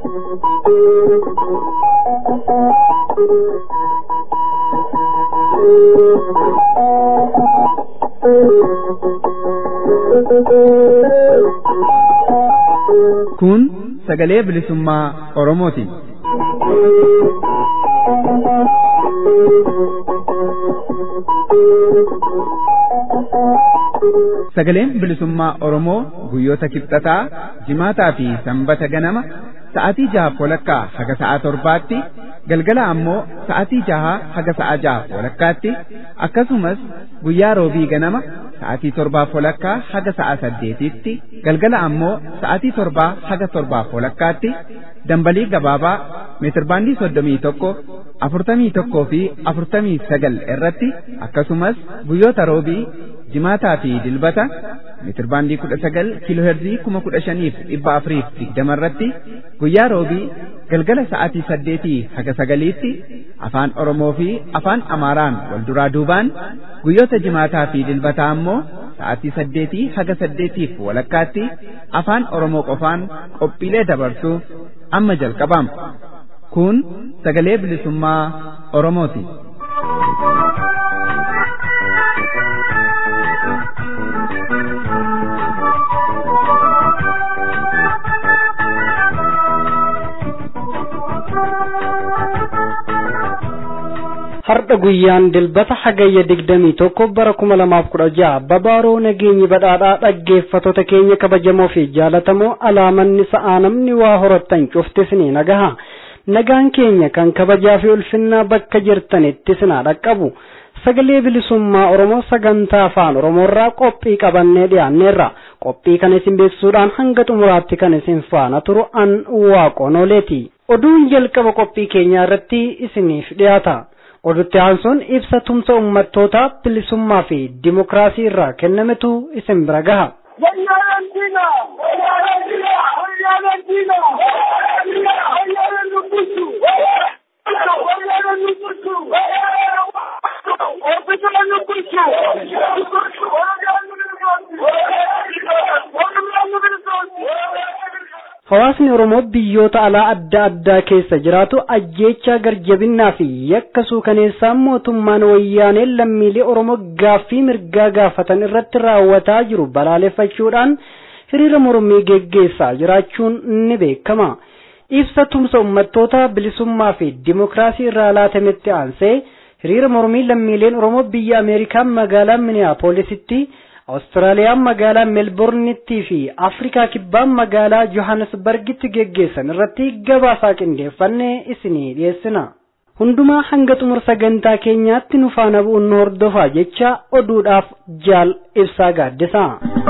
Kun sagalee bilisummaa Oromooti. Sagaleen bilisummaa Oromoo guyyoota kibxataa, jimaataa fi sanbata ganama sa'aatii jaha walakkaa haga sa'a torbaatti galgala ammoo sa'aatii jaha haga sa'a jaha walakkaatti akkasumas guyyaa roobii ganama sa'aatii torbaaf walakkaa haga sa'a saddeetitti galgala ammoo sa'aatii torbaa haga torbaaf walakkaatti dambalii gabaabaa meetirbaandii soddomii tokko afurtamii tokkoo fi afurtamii sagal irratti akkasumas guyyoota roobii jimaataa fi dilbata meetirbaandii kudha sagal kiilooherzii kuma kudha shaniif dhibba afuriif digdama irratti guyyaa roobii galgala sa'aatii saddeetii haga sagaliitti afaan oromoo fi afaan amaaraan wal duraa duubaan guyyoota jimaataa fi dilbataa ammoo sa'aatii saddeetii haga saddeetiif walakkaatti afaan oromoo qofaan qophiilee dabarsuu amma jalqabama kun sagalee bilisummaa oromooti. Har'a guyyaan dilbata hagayya digdamii tokko bara kuma lamaaf kudha jaha babaaroo nageenyi badhaadhaa dhaggeeffattoota keenya kabajamoo fi jaalatamoo alaamanni sa'aa namni waa horattan cuftis ni nagaha. Nagaan keenya kan kabajaa fi ulfinnaa bakka jirtanitti sinaa dhaqqabu. Sagalee bilisummaa Oromoo sagantaa afaan Oromoorraa qophii qabannee dhiyaanneerra. Qophii kana isin beeksisuudhaan hanga xumuraatti kan isin faana turu an waaqonooleeti. Oduun jalqaba qophii keenyaa irratti isiniif dhiyaata. odutti aansuun ibsa tumsa ummattoota bilisummaa fi dimokiraasii irraa kennametu isin bira gaha. Hawaasni Oromoo biyyoota alaa adda addaa keessa jiraatu ajjeechaa garjabinnaa fi yakka suukaneessaa mootummaan wayyaanee lammiilee Oromoo gaaffii mirgaa gaafatan irratti raawwataa jiru balaaleffachuudhaan hiriira mormii geggeessaa jiraachuun ni beekama. Ibsa tumsa uummattoota bilisummaa fi dimokiraasii irraa laatametti aansee hiriira mormii lammiileen Oromoo biyya Ameerikaa magaalaa Minneapoolisitti Awustiraaliyaan magaalaa Meelbornittii fi Afrikaa kibbaan magaalaa Johannesburgitti geggeessan irratti gabaasaa qindeeffannee isinii dhiyeessina. Hundumaa hanga xumura sagantaa keenyaatti nu faana bu'uun nu hordofaa jecha oduudhaaf jaal ibsaa gaaddisa.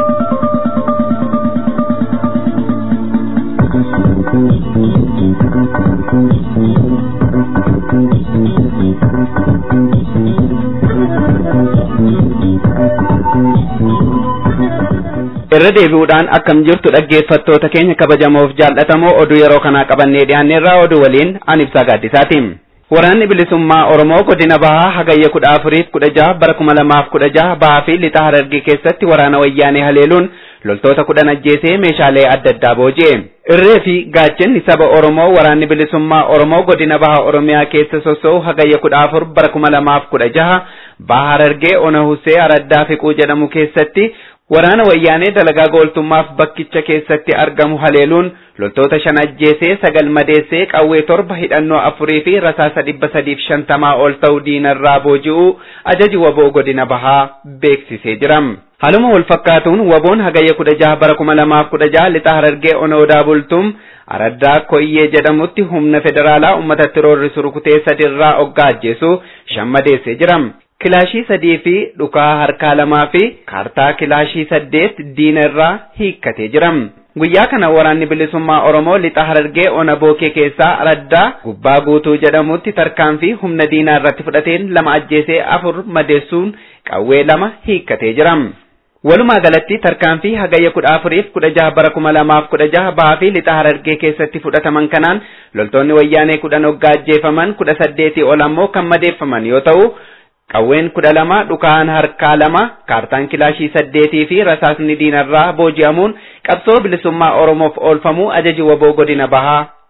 irra deebi'uudhaan akkam jirtu dhaggeeffattoota keenya kabajamoof jaallatamoo oduu yeroo kanaa qabannee dhiyaanneerraa oduu waliin an ibsaa gaaddisaati. Waraanni bilisummaa Oromoo godina bahaa hagayya kudha afuriif kudha jaha bara kuma lamaaf kudha jaha bahaa fi lixa harargee keessatti waraana wayyaanee haleeluun loltoota kudhan ajjeesee meeshaalee adda addaa booji'e. Irree fi gaachanni saba Oromoo waraanni bilisummaa Oromoo godina baha Oromiyaa keessa soso'u hagayya kudha afur bara kuma lamaaf kudha jaha baha harargee ona husee araddaa fiquu jedhamu keessatti waraana wayyaanee dalagaa gooltummaaf bakkicha keessatti argamu haleeluun loltoota shan ajjeesee sagal madeessee qawwee torba hidhannoo afurii fi rasaasa dhibba sadiif shantamaa ol ta'u diinarraa booji'uu ajaji waboo godina bahaa beeksisee jira. Haaluma wal fakkaatuun waboon hagayya kudha jaha bara kuma lamaaf kudha jaha lixa harargee ona odaa bultuum araddaa koyyee jedhamutti humna federaalaa uummatatti roorrisu rukutee sadirraa oggaa ajjeesu shan madeessee jira. kilaashii sadii fi dhukaa harkaa lamaa fi kaartaa kilaashii saddeet diina irraa hiikkatee jira. Guyyaa kana waraanni bilisummaa Oromoo lixa harargee ona bookee keessaa araddaa gubbaa guutuu jedhamutti tarkaanfii humna diinaa irratti fudhateen lama ajjeesee afur madeessuun qawwee lama hiikkatee jira. Walumaa galatti tarkaanfii hagayya kudha afuriif kudha jaha bara kuma lamaaf kudha jaha bahaa fi lixa harargee keessatti fudhataman kanaan loltoonni wayyaanee kudhan hoggaa ajjeefaman kudha saddeetii ol ammoo kan madeeffaman yoo ta'u qawween kudha lama dhukaan harkaa lama kaartaan kilaashii saddeetii fi rasaasni diinarraa booji'amuun qabsoo bilisummaa oromoof oolfamuu ajaji waboo godina bahaa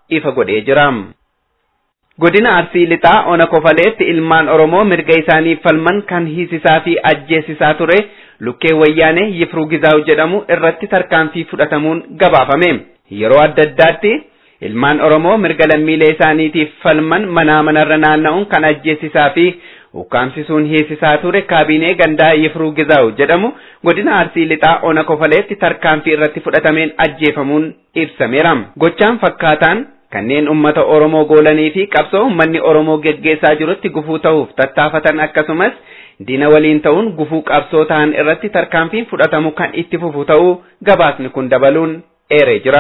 ifa godhee jira. Godina Arsii Lixaa Ona Kofaleetti ilmaan Oromoo mirga isaaniif falman kan hiisisaa fi ajjeesisaa ture lukkee wayyaanee Yifruu Gizaawu jedhamu irratti tarkaanfii fudhatamuun gabaafame. Yeroo adda addaatti ilmaan Oromoo mirga lammiilee isaaniitiif falman manaa manarra naanna'uun kan ajjeesisaa fi ukkaamsisuun hiisisaa ture kaabinee gandaa Yifruu Gizaawu jedhamu godina Arsii Lixaa Ona Kofaleetti tarkaanfii irratti fudhatameen ajjeefamuun ibsameera. Gochaan fakkaataan kanneen ummata Oromoo goolanii fi qabsoo ummanni Oromoo geggeessaa jirutti gufuu ta'uuf tattaafatan akkasumas diina waliin ta'uun gufuu qabsoo ta'an irratti tarkaanfiin fudhatamu kan itti fufu ta'uu gabaasni kun dabaluun eeree jira.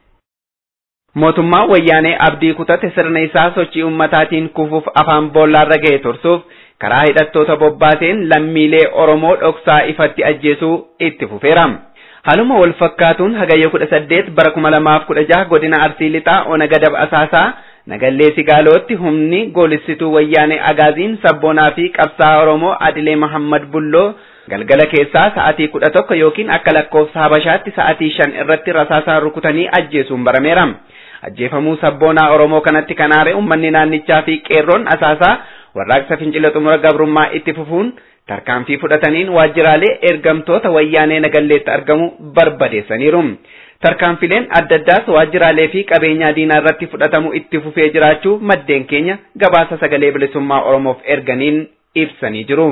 Mootummaan wayyaanee abdii kutate sirna isaa sochii ummataatiin kufuuf afaan boollaarra ga'e tursuuf karaa hidhattoota bobbaateen lammiilee Oromoo dhoksaa ifatti ajjeesuu itti fufeera. Haaluma wal fakkaatuun hagayya kudha saddeet bara kuma lamaaf kudha jaha godina Arsii Lixaa Ona Gadab Asaasaa Nagallee Sigaalootti humni goolissituu wayyaanee Agaaziin sabboonaa fi qabsaa Oromoo Adilee Mahammad Bulloo galgala keessaa sa'atii kudha tokko yookiin akka lakkoofsa Habashaatti sa'atii shan irratti rasaasaan rukutanii ajjeesuun barameera. Ajjeefamuu sabboonaa Oromoo kanatti kan aare uummanni naannichaa fi qeerroon asaasaa warraaqsa fincila xumura gabrummaa itti fufuun tarkaanfii fudhataniin waajjiraalee ergamtoota wayyaanee nagalleetti argamu barbadeessaniiru. Tarkaanfileen adda addaas waajjiraalee fi qabeenyaa diinaa irratti fudhatamu itti fufee jiraachuu maddeen keenya gabaasa sagalee bilisummaa Oromoof erganiin ibsanii jiru.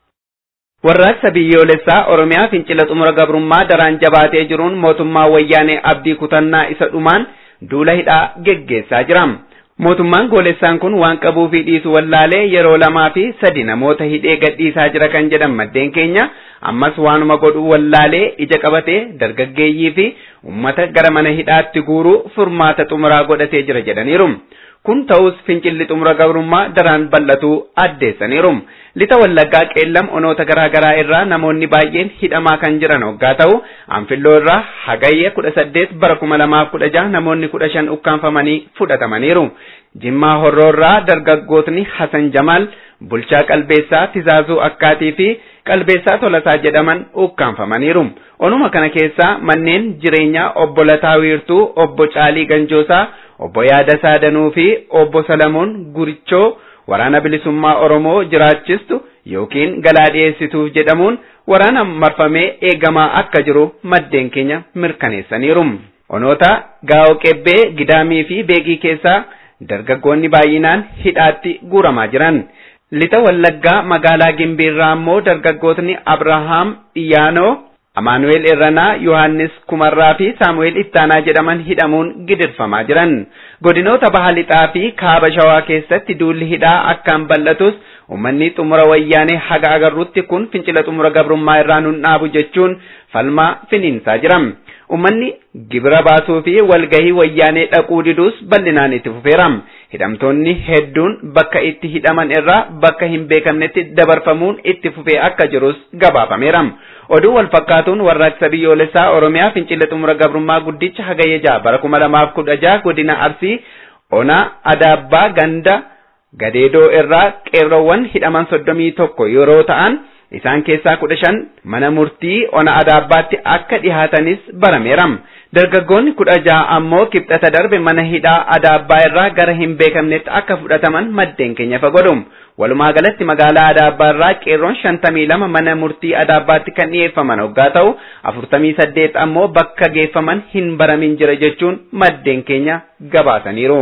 Warraaqsa biyyoolessaa Oromiyaa fincila xumura gabrummaa daraan jabaatee jiruun mootummaa wayyaanee abdii kutannaa isa dhumaan duula hidhaa geggeessaa jira. Mootummaan goolessaan kun waan qabuu fi dhiisu wallaalee yeroo lamaa fi sadi namoota hidhee gadhiisaa jira kan jedhan maddeen keenya ammas waanuma godhuu wallaalee ija qabatee dargaggeeyyii fi ummata gara mana hidhaatti guuruu furmaata xumuraa godhatee jira jedhaniiru. Kun ta'us fincilli xumura gabrummaa daraan bal'atuu addeessaniiru. Lixa wallaggaa qeellam onoota garaa garaa irraa namoonni baay'een hidhamaa kan jiran hoggaa ta'u anfilloo irraa hagayya kudha saddeet bara kuma lamaaf kudha jaha namoonni kudha shan ukkaanfamanii fudhatamaniiru. Jimmaa horroo irraa dargaggootni Hasan Jamaal, Bulchaa Qalbeessaa, Tizaazuu Akkaatii fi Qalbeessaa Tolasaa jedhaman ukkaanfamaniiru. Onuma kana keessaa manneen jireenyaa obbo Lataa Wiirtuu, obbo Caalii Ganjoosaa, obbo Yaadasaa Danuu fi obbo Salamoon Gurichoo waraana bilisummaa Oromoo jiraachistu yookiin galaa dhiyeessituuf jedhamuun waraana marfamee eegamaa akka jiru maddeen keenya mirkaneessaniiru. Onoota Gaa'oo Qebbee, Gidaamii fi Beegii keessaa dargaggoonni baay'inaan hidhaatti guuramaa jiran. Lixa Wallaggaa magaalaa Gimbiirraa ammoo dargaggootni Abrahaam Iyyaanoo, Amaanu'eel Irranaa, Yohaannis Kumarraa fi Saamu'eel Ittaanaa jedhaman hidhamuun gidirfamaa jiran. Godinoota Baha Lixaa fi Kaaba Shawaa keessatti duulli hidhaa akkaan bal'atus uummanni xumura wayyaanee haga agarrutti kun fincila xumura gabrummaa irraa nun dhaabu jechuun falmaa finiinsaa jira. Uummanni gibira baasuu fi walgahii wayyaanee dhaquu diduus bal'inaan itti fufeera. Hidhamtoonni hedduun bakka itti hidhaman irraa bakka hin beekamnetti dabarfamuun itti fufee akka jirus gabaafameera. Oduu wal fakkaatuun warraaqsa biyyoolessaa Oromiyaa fincila xumura gabrummaa guddicha hagayya jaha bara kuma lamaaf kudha jaha godina Arsii Ona Adaabbaa Ganda Gadeedoo irraa qeerroowwan hidhaman soddomii tokko yeroo ta'an isaan keessaa kudha shan mana murtii Ona Adaabbaatti akka dhihaatanis barameera. Dargaggoonni kudha jaha ammoo kibxata darbe mana hidhaa Adaabbaa irraa gara hin beekamnetti akka fudhataman maddeen keenya fagodhu. Walumaa galatti magaalaa Adaabbaa irraa qeerroon shantamii lama mana murtii Adaabbaatti kan dhiyeeffaman hoggaa ta'u afurtamii saddeet ammoo bakka geeffaman hin baramin jira jechuun maddeen keenya gabaasaniiru.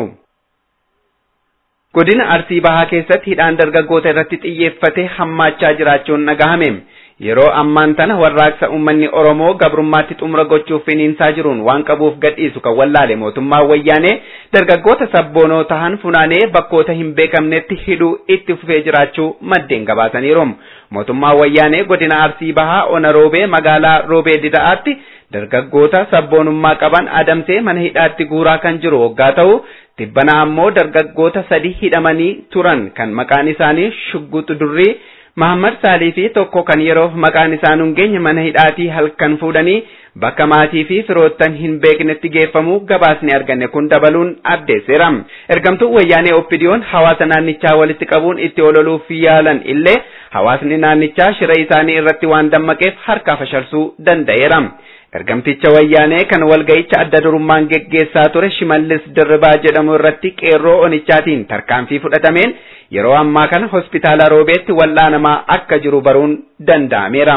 Godina Arsii Bahaa keessatti hidhaan dargaggoota irratti xiyyeeffate hammaachaa jiraachuun dhagahame. Yeroo ammaan tana warraaqsa uummanni Oromoo gabrummaatti xumura gochuuf finiinsaa jiruun waan qabuuf gadhiisu kan wallaale mootummaa wayyaanee dargaggoota sabboonoo tahan funaanee bakkoota hin beekamnetti hidhuu itti fufee jiraachuu maddeen gabaasaniiru. Mootummaa wayyaanee godina Arsii Bahaa Ona Roobee magaalaa Roobee Dida'aatti dargaggoota sabboonummaa qaban adamsee mana hidhaatti guuraa kan jiru hoggaa ta'u tibbana ammoo dargaggoota sadi hidhamanii turan kan maqaan isaanii Shugguxu Durrii Mahammad Saalii fi tokko kan yeroof maqaan isaa nun geenye mana hidhaatii halkan fuudhanii bakka maatii fi firoottan hin beeknetti geeffamuu gabaasni arganne kun dabaluun addeesseera. Ergamtuun wayyaanee Oppidiyoon hawaasa naannichaa walitti qabuun itti ololuuf yaalan illee hawaasni naannichaa shira isaanii irratti waan dammaqeef harkaa fashalsuu danda'eera. Ergamticha wayyaanee kan walga'icha adda durummaan geggeessaa ture Shimallis Dirribaa jedhamu irratti qeerroo onichaatiin tarkaanfii fudhatameen yeroo ammaa kana hospitaala Roobeetti wal'aanamaa akka jiru baruun danda'ameera.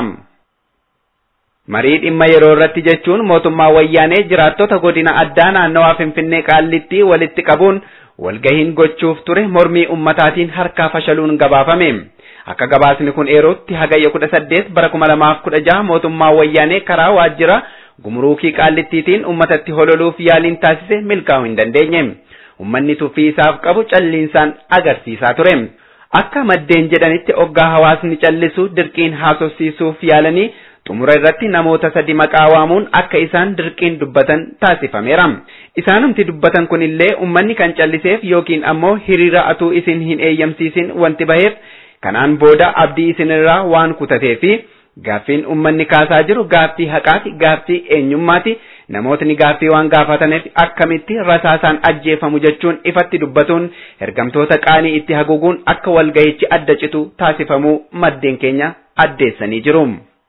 Marii dhimma yeroo irratti jechuun mootummaa wayyaanee jiraattota godina addaa naannawaa Finfinnee Qaallitti walitti qabuun walgahiin gochuuf ture mormii ummataatiin harkaa fashaluun gabaafame. Akka gabaasni kun eerutti hagayya kudha saddeet bara kuma lamaaf kudha jaha mootummaa wayyaanee karaa waajjira gumruukii qaallittiitiin ummatatti hololuuf yaaliin taasise milkaa'uu hin dandeenye. Ummanni tuffii isaaf qabu calliinsaan agarsiisaa ture. Akka maddeen jedhanitti oggaa hawaasni callisu dirqiin haasofsiisuuf yaalanii xumura irratti namoota sadi maqaa waamuun akka isaan dirqiin dubbatan taasifameera. Isaanumti dubbatan kunillee ummanni kan calliseef yookiin ammoo hiriira atuu isin hin eeyyamsiisin wanti baheef kanaan booda abdii isinirraa waan kutatee fi gaaffiin ummanni kaasaa jiru gaaffii haqaati gaaffii eenyummaati namootni gaaffii waan gaafataniif akkamitti rasaasaan ajjeefamu jechuun ifatti dubbatuun ergamtoota qaanii itti haguuguun akka walgahichi adda citu taasifamuu maddeen keenya addeessanii jiru.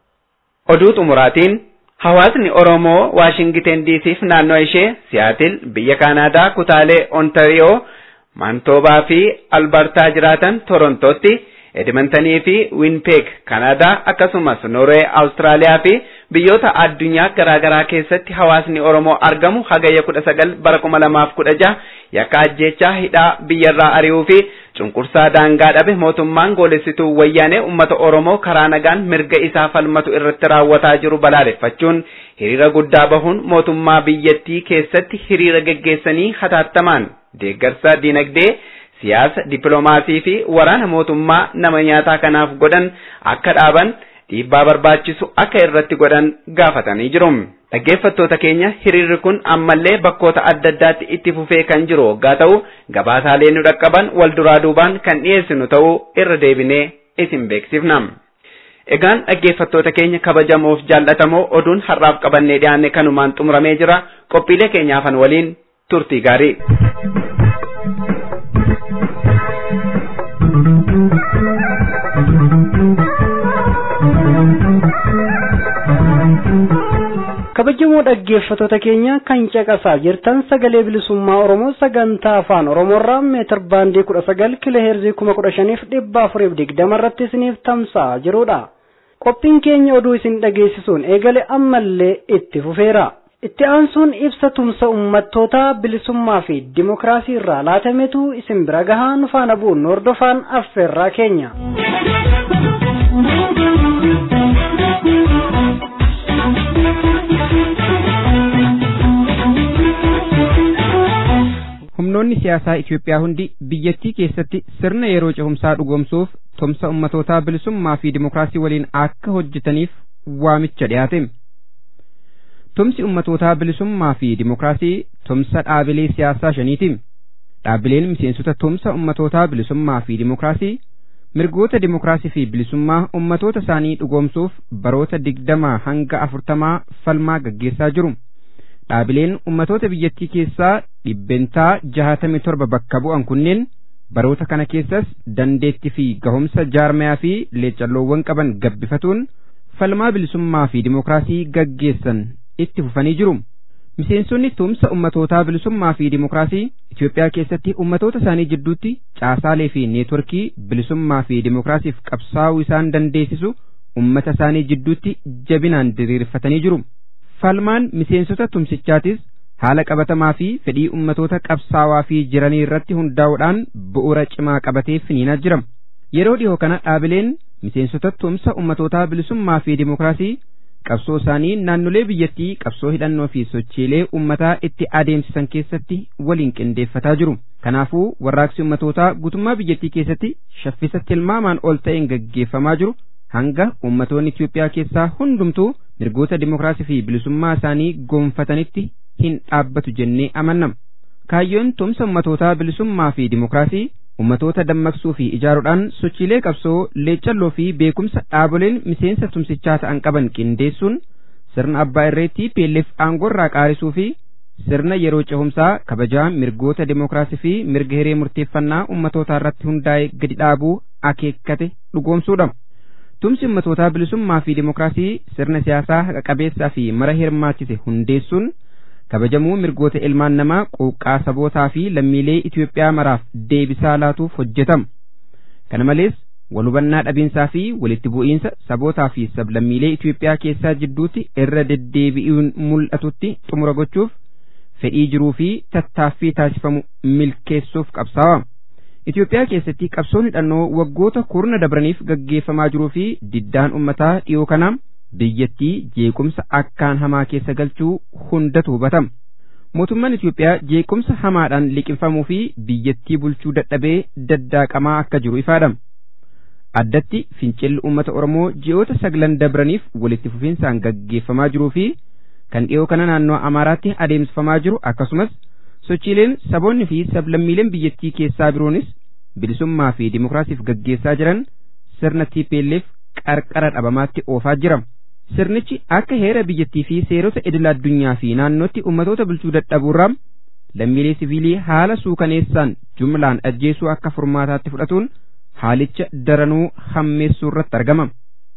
Oduu xumuraatiin hawaasni Oromoo Waashingiten diisiif naannoo ishee Siyaatil biyya Kaanaadaa kutaalee Ontariyoo Mantoobaa fi Albertaa jiraatan Torontootti Edmontanii fi Winpeeg Kanaadaa akkasumas Norwee Awustiraaliyaa fi biyyoota addunyaa garaa garaa keessatti hawaasni Oromoo argamu hagayya kudha sagal bara kuma lamaaf kudha jaha yakka ajjeechaa hidhaa biyyarraa ari'uu fi cunqursaa daangaa dhabe mootummaan goolessituu wayyaanee uummata Oromoo karaa nagaan mirga isaa falmatu irratti raawwataa jiru balaaleffachuun hiriira guddaa bahuun mootummaa biyyattii keessatti hiriira geggeessanii hataattamaan deeggarsa dinagdee siyaasa dippiloomaasii fi waraana mootummaa nama nyaataa kanaaf godhan akka dhaaban dhiibbaa barbaachisu akka irratti godhan gaafatanii jiru. Dhaggeeffattoota keenya hiriirri kun ammallee bakkoota adda addaatti itti fufee kan jiru waggaa ta'u gabaasaalee nu dhaqqaban wal duraa duubaan kan dhiyeessinu ta'uu irra deebinee isin beeksifna. Egaan dhaggeeffattoota keenya kabajamoof jaallatamoo oduun har'aaf qabannee dhiyaanne kanumaan xumuramee jira qophiilee keenyaafan waliin turtii gaarii. kabajamoo dhaggeeffattoota keenya kan caqasaa jirtan sagalee bilisummaa oromoo sagantaa afaan oromoorraa meetir baandii kudha sagal kiiloo heerzii kuma kudha shaniif dhibba afuriif digdama irratti isiniif tamsa'aa jirudha qophiin keenya oduu isin dhageessisuun eegale ammallee itti fufeera itti aansuun ibsa tumsa ummattoota bilisummaa fi dimokiraasii irraa laatametu isin bira gahaa nu faana bu'uun hordofaan affeerraa keenya. humnoonni siyaasaa Itoophiyaa hundi biyyattii keessatti sirna yeroo cehumsaa dhugoomsuuf tumsa ummatootaa bilisummaa fi dimokiraasii waliin akka hojjetaniif waamicha dhiyaate. Tumsi ummatootaa bilisummaa fi dimokiraasii tumsa dhaabilee siyaasaa shaniiti. Dhaabileen miseensota tumsa ummatootaa bilisummaa fi dimokiraasii mirgoota dimokiraasii fi bilisummaa ummatoota isaanii dhugoomsuuf baroota digdamaa hanga afurtamaa falmaa gaggeessaa jiru. Dhaabileen ummatoota biyyattii keessaa dhibbentaa jahatamii torba bakka bu'an kunneen baroota kana keessas dandeettii fi gahumsa jaarmayaa fi leecalloowwan qaban gabbifatuun falmaa bilisummaa fi dimokiraasii gaggeessan itti fufanii jiru. Miseensonni tumsa ummatootaa bilisummaa fi dimokiraasii Itoophiyaa keessatti ummatoota isaanii jidduutti caasaalee fi neetworkii bilisummaa fi dimokiraasiif qabsaa'uu isaan dandeessisu ummata isaanii jidduutti jabinaan diriirfatanii jiru. Falmaan miseensota tumsichaatis haala qabatamaa fi fedhii ummatoota qabsaawaa fi jiranii irratti hundaa'uudhaan bu'uura cimaa qabatee finiinaa jira. Yeroo dhiyoo kana dhaabileen miseensota tumsa ummatootaa bilisummaa fi dimokiraasii qabsoo isaanii naannolee biyyattii qabsoo hidhannoo fi sochiilee ummataa itti adeemsisan keessatti waliin qindeeffataa jiru. Kanaafuu warraaqsi ummatootaa guutummaa biyyattii keessatti shaffisa tilmaamaan ol ta'een gaggeeffamaa jiru hanga ummatoonni Itoophiyaa keessaa hundumtuu mirgoota dimokiraasii fi bilisummaa isaanii gonfatanitti hin dhaabbatu jennee amanna. Kaayyoon tumsa ummatootaa bilisummaa fi dimokiraasii ummatoota dammaqsuu fi ijaaruudhaan sochiilee qabsoo leecalloo fi beekumsa dhaaboleen miseensa tumsichaa ta'an qaban qindeessuun sirna abbaa irreetti PLF aangoorraa qaarisuu fi sirna yeroo cehumsaa kabajaa mirgoota dimokiraasii fi mirga hiree murteeffannaa ummatootaa irratti hundaa'e gadi dhaabuu akeekkate dhugoomsuudha. tumsi ummatootaa bilisummaa fi dimookiraasii sirna siyaasaa haqa qabeessaa fi mara hirmaachise hundeessuun kabajamuu mirgoota ilmaan namaa quuqqaa sabootaa fi lammiilee Itoophiyaa maraaf deebisaa laatuuf hojjetama. Kana malees walhubannaa dhabiinsaa fi walitti bu'iinsa sabootaa fi sablammiilee Itoophiyaa keessaa jidduutti irra deddeebi'uun mul'atutti xumura gochuuf fedhii jiruu fi tattaaffii taasifamu milkeessuuf qabsaa'ama. Itoophiyaa keessatti qabsoon hidhannoo waggoota kurna dabraniif gaggeeffamaa jiruu fi diddaan ummataa dhiyoo kanaa biyyattii jeequmsa akkaan hamaa keessa galchuu hundatu hubatama. Mootummaan Itoophiyaa jeequmsa hamaadhaan liqimfamuu fi biyyattii bulchuu dadhabee daddaaqamaa akka jiru ifaadhama. Addatti fincilli uummata Oromoo ji'oota saglan dabraniif walitti fufinsaan gaggeeffamaa jiruu fi kan dhiyoo kana naannoo Amaaraatti adeemsifamaa jiru akkasumas sochiileen saboonni fi sablammiileen biyyattii keessaa biroonis bilisummaa fi dimookiraasiif gaggeessaa jiran sirna TPLF qarqara dhabamaatti oofaa jira. Sirnichi akka heera biyyattii fi seerota idil addunyaa fi naannootti ummatoota bulchuu dadhabuurraa lammiilee siviilii haala suukaneessaan jumlaan ajjeesuu akka furmaataatti fudhatuun haalicha daranuu hammeessuu irratti argama.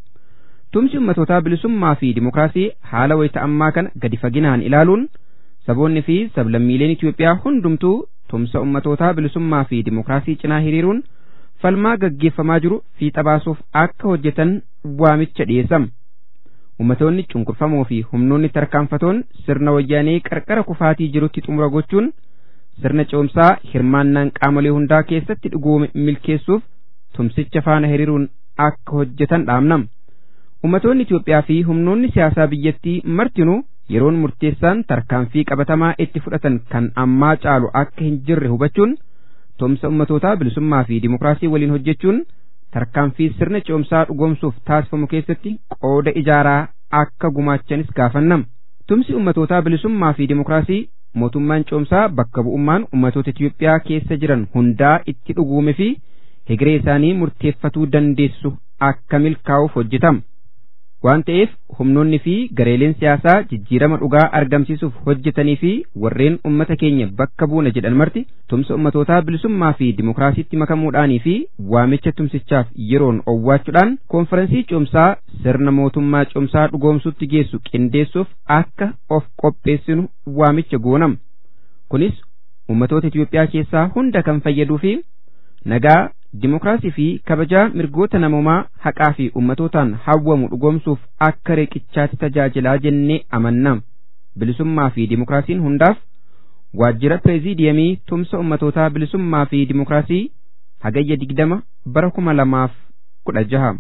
Tumsi ummatootaa bilisummaa fi dimookiraasii haala wayita ammaa kana gadi faginaan ilaaluun saboonni fi sablammiileen Itoophiyaa hundumtuu tumsa ummatootaa bilisummaa fi dimookiraasii cinaa hiriiruun falmaa gaggeeffamaa jiru fiixa baasuuf akka hojjetan waamicha dhiyeessama. Ummatoonni cunqurfamoo fi humnoonni tarkaanfatoon sirna wayyaanee qarqara kufaatii jirutti xumura gochuun sirna ce'umsaa hirmaannaan qaamolee hundaa keessatti dhugoome milkeessuuf tumsicha faana hiriiruun akka hojjetan dhaamnam. Ummatoonni Itoophiyaa fi humnoonni siyaasaa biyyattii martinuu yeroon murteessaan tarkaanfii qabatamaa itti fudhatan kan ammaa caalu akka hin jirre hubachuun tumsa ummatootaa bilisummaa fi dimookiraasii waliin hojjechuun tarkaanfii sirna ce'umsaa dhugoomsuuf taasifamu keessatti qooda ijaaraa akka gumaachanis gaafannam. Tumsi ummatootaa bilisummaa fi dimookiraasii mootummaan ce'umsaa bakka bu'ummaan ummatoota Itoophiyaa keessa jiran hundaa itti dhuguume fi hegeree isaanii murteeffatuu dandeessu akka milkaa'uuf hojjetama. waan ta'eef humnoonni fi gareeleen siyaasaa jijjiirama dhugaa argamsiisuuf hojjetanii fi warreen ummata keenya bakka buuna jedhan marti tumsa ummatootaa bilisummaa fi dimookiraasiitti makamuudhaanii fi waamicha tumsichaaf yeroon owwaachuudhaan koonferansii ce'umsaa sirna mootummaa ce'umsaa dhugoomsuutti geessu qindeessuuf akka of qopheessinu waamicha goonam kunis ummatoota Itoophiyaa keessaa hunda kan fayyaduu fi nagaa Dimookiraasii fi kabajaa mirgoota namoomaa haqaa fi ummatootaan hawwamu dhugoomsuuf akka riqichaatti tajaajilaa jennee amanna. Bilisummaa fi dimookiraasiin hundaaf waajjira pireeziidiyamii tumsa ummatootaa bilisummaa fi dimookiraasii hagayya digdama bara kuma lamaaf kudha jaha.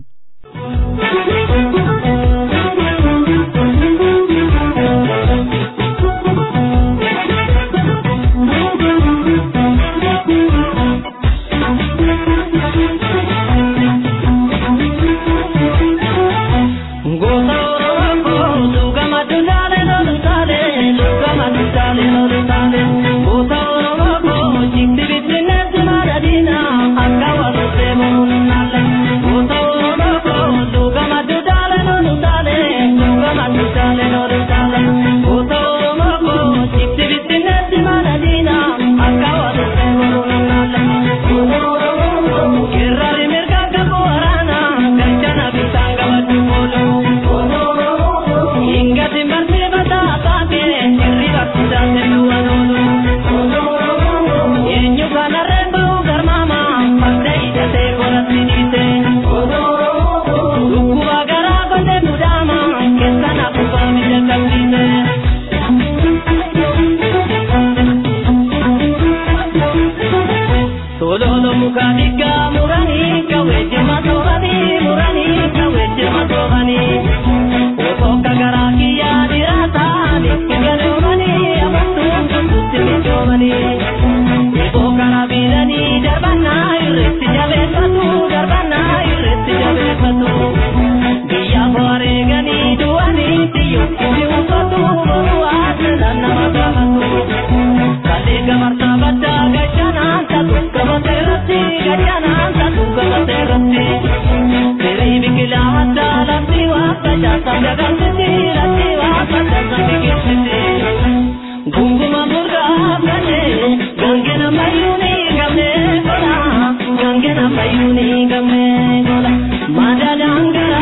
Madadangara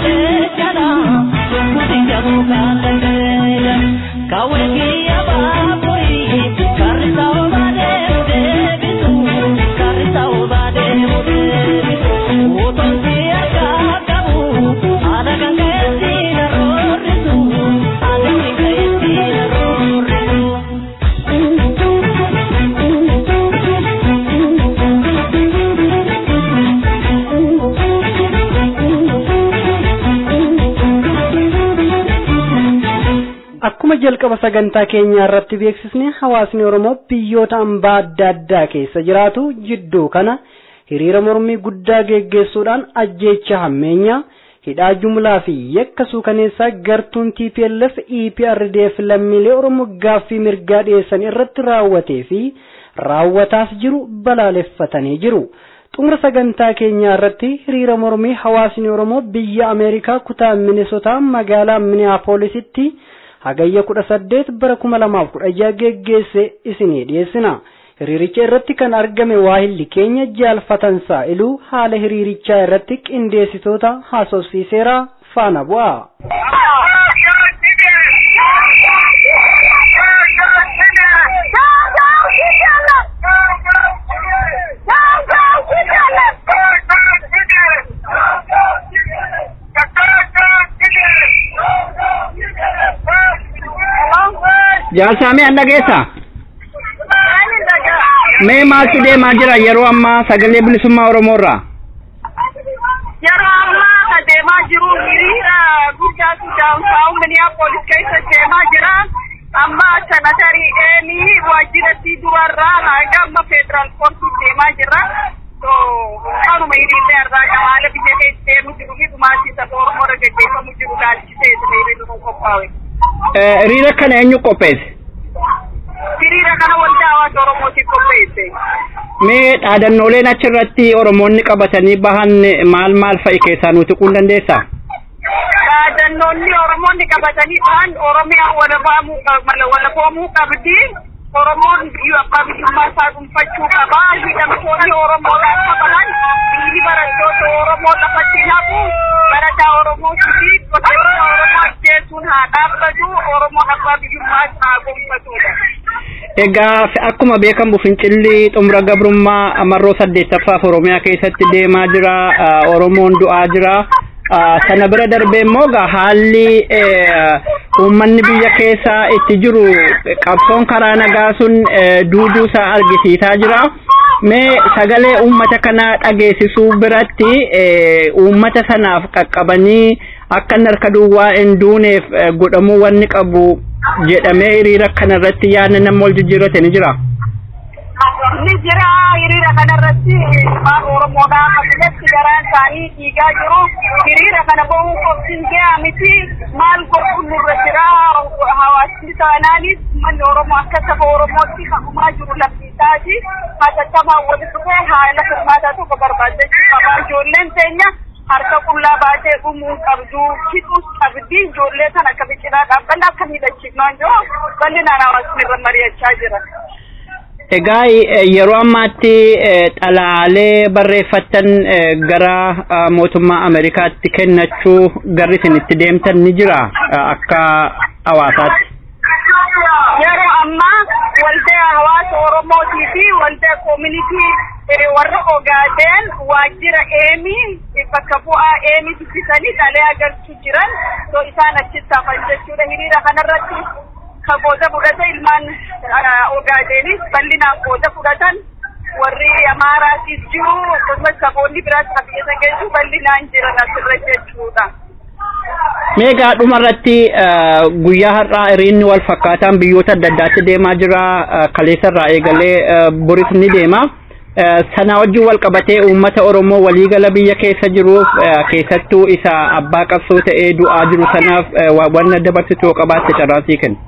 akkuma jalqaba sagantaa keenyaa irratti beeksisne hawaasni oromoo biyyoota ambaa adda addaa keessa jiraatu jidduu kana hiriira mormii guddaa geggeessuudhaan ajjeecha hammeenyaa hidhaa jumlaa fi yakka suukaneessaa gartuun TPLF EPRDF lammiilee oromoo gaaffii mirgaa dhiyeessan irratti raawwatee fi raawwataas jiru balaaleffatanii jiru. xumura sagantaa keenyaa irratti hiriira mormii hawaasni oromoo biyya ameerikaa kutaa minisotaa magaalaa miniyaapoolisitti hagayya kudha saddeet bara kuma lamaaf kudha jaha geggeesse isinii dhiyeessina hiriiricha irratti kan argame waahilli keenya jaalfatansaa iluu haala hiriirichaa irratti qindeessitoota haasofsiiseera faana bu'a. Jaalsamee an dhageessa. Mee maaltu deemaa jira yeroo ammaa sagalee bilisummaa Oromoo irraa? Yeroo ammaa deemaa jiru hiriira guddaa Sudaanfaa Minneapolis keessa deemaa jira. Amma sanatarii Eelii waajjiratti durarraa hanga amma federaal koortii deemaa jira. Kanuma hiriirri irraa haala biyya keessa deemu jiru fi dhumaatii saba Oromoo irra gaggeeffamu jiru laalchisee hiriirri nu qophaa'e. Hiriira kana eenyu qopheesse? hiriira kana waldaa hawaasa oromootiif qopheesse. Mee dhaadannooleen achirratti Oromoonni qabatanii bahan maal maal fa'i keessaa nuti tuquu dandeessaa? Dhaadannoonni Oromoonni qabatanii bahan Oromiyaa walaboomuu qabdi. Oromoon biyya abbaa biyyummaa isaa dhuunfachuu qaba. Hidhamtoonni Oromoodhaan qabaman biyyi barattoota Oromoo lafatti hafu barataa Oromootii fi qotee Oromoo ajjeesuun haa dhaabbatu. Oromoon abbaa biyyummaa isaa gonfatudha. Egaa akkuma beekamu fincilli xumura gabrummaa marroo saddeettaffaaf Oromiyaa keessatti deemaa jira. Oromoon du'aa jira. Sana bira darbee immoo haalli uummanni biyya keessaa itti jiru qabsoon karaa nagaa sun duuduu isaa argisiisaa jira. Mee sagalee uummata kanaa dhageessisuu biratti uummata sanaaf qaqqabanii akka inni harka duwwaa hin duuneef godhamuu wanni qabu jedhamee hiriira kanarratti yaadna nama wal jijjiirrate ni jira. Ni jira hiriira kanarratti ilmaan Oromoodhaa akkasumas garaan isaanii dhiigaa jiru. Hiriira kana bahuun qophiin gahaa miti. Maal godhuun nurra jira. Hawaasni isaanaanis manni Oromoo akka saba Oromootti hagumaa jiru lafiisaati. Hatattamaa walitti dhufee haala furmaataa tokko barbaadachuu qaba. Ijoolleen teenya harka qullaa baatee dhumuu qabdu. Hidhuus qabdi. Ijoollee sana akka biqilaa dhaabbanna akka miidhachiifnaan jiru. Bal'inaan hawaasni irra mari'achaa jira. Egaa yeroo ammaatti xalaalee barreeffattan gara mootummaa Ameerikaatti kennachuu garri isin itti deemtan ni jira akka hawaasaatti. Yeroo ammaa waldaa hawaasa Oromootii fi waldaa koomunitii warra Ogaadeen waajjira eemii bakka bu'aa eemii dubbisanii dhalee agarsiisu jiran so isaan achitti hafan jechuudha hiriira kanarratti ka qooda fudhate ilmaan Ogaadeenis bal'inaan qooda fudhatan warri Amaaraatiis jiru akkasumas saboonni biraas kan biyya sana geessu bal'inaan jiran asirra jechuudha. Meegaa dhumarratti guyyaa har'aa hiriirri wal fakkaataan biyyoota adda addaatti deemaa jira kaleessa irraa eegalee boris ni deema. Sana wajjin wal qabatee uummata Oromoo waliigala biyya keessa jiruuf keessattuu isa abbaa qabsoo ta'ee du'aa jiru sanaaf wanna dabarsituu qabaatte carraasii kenna.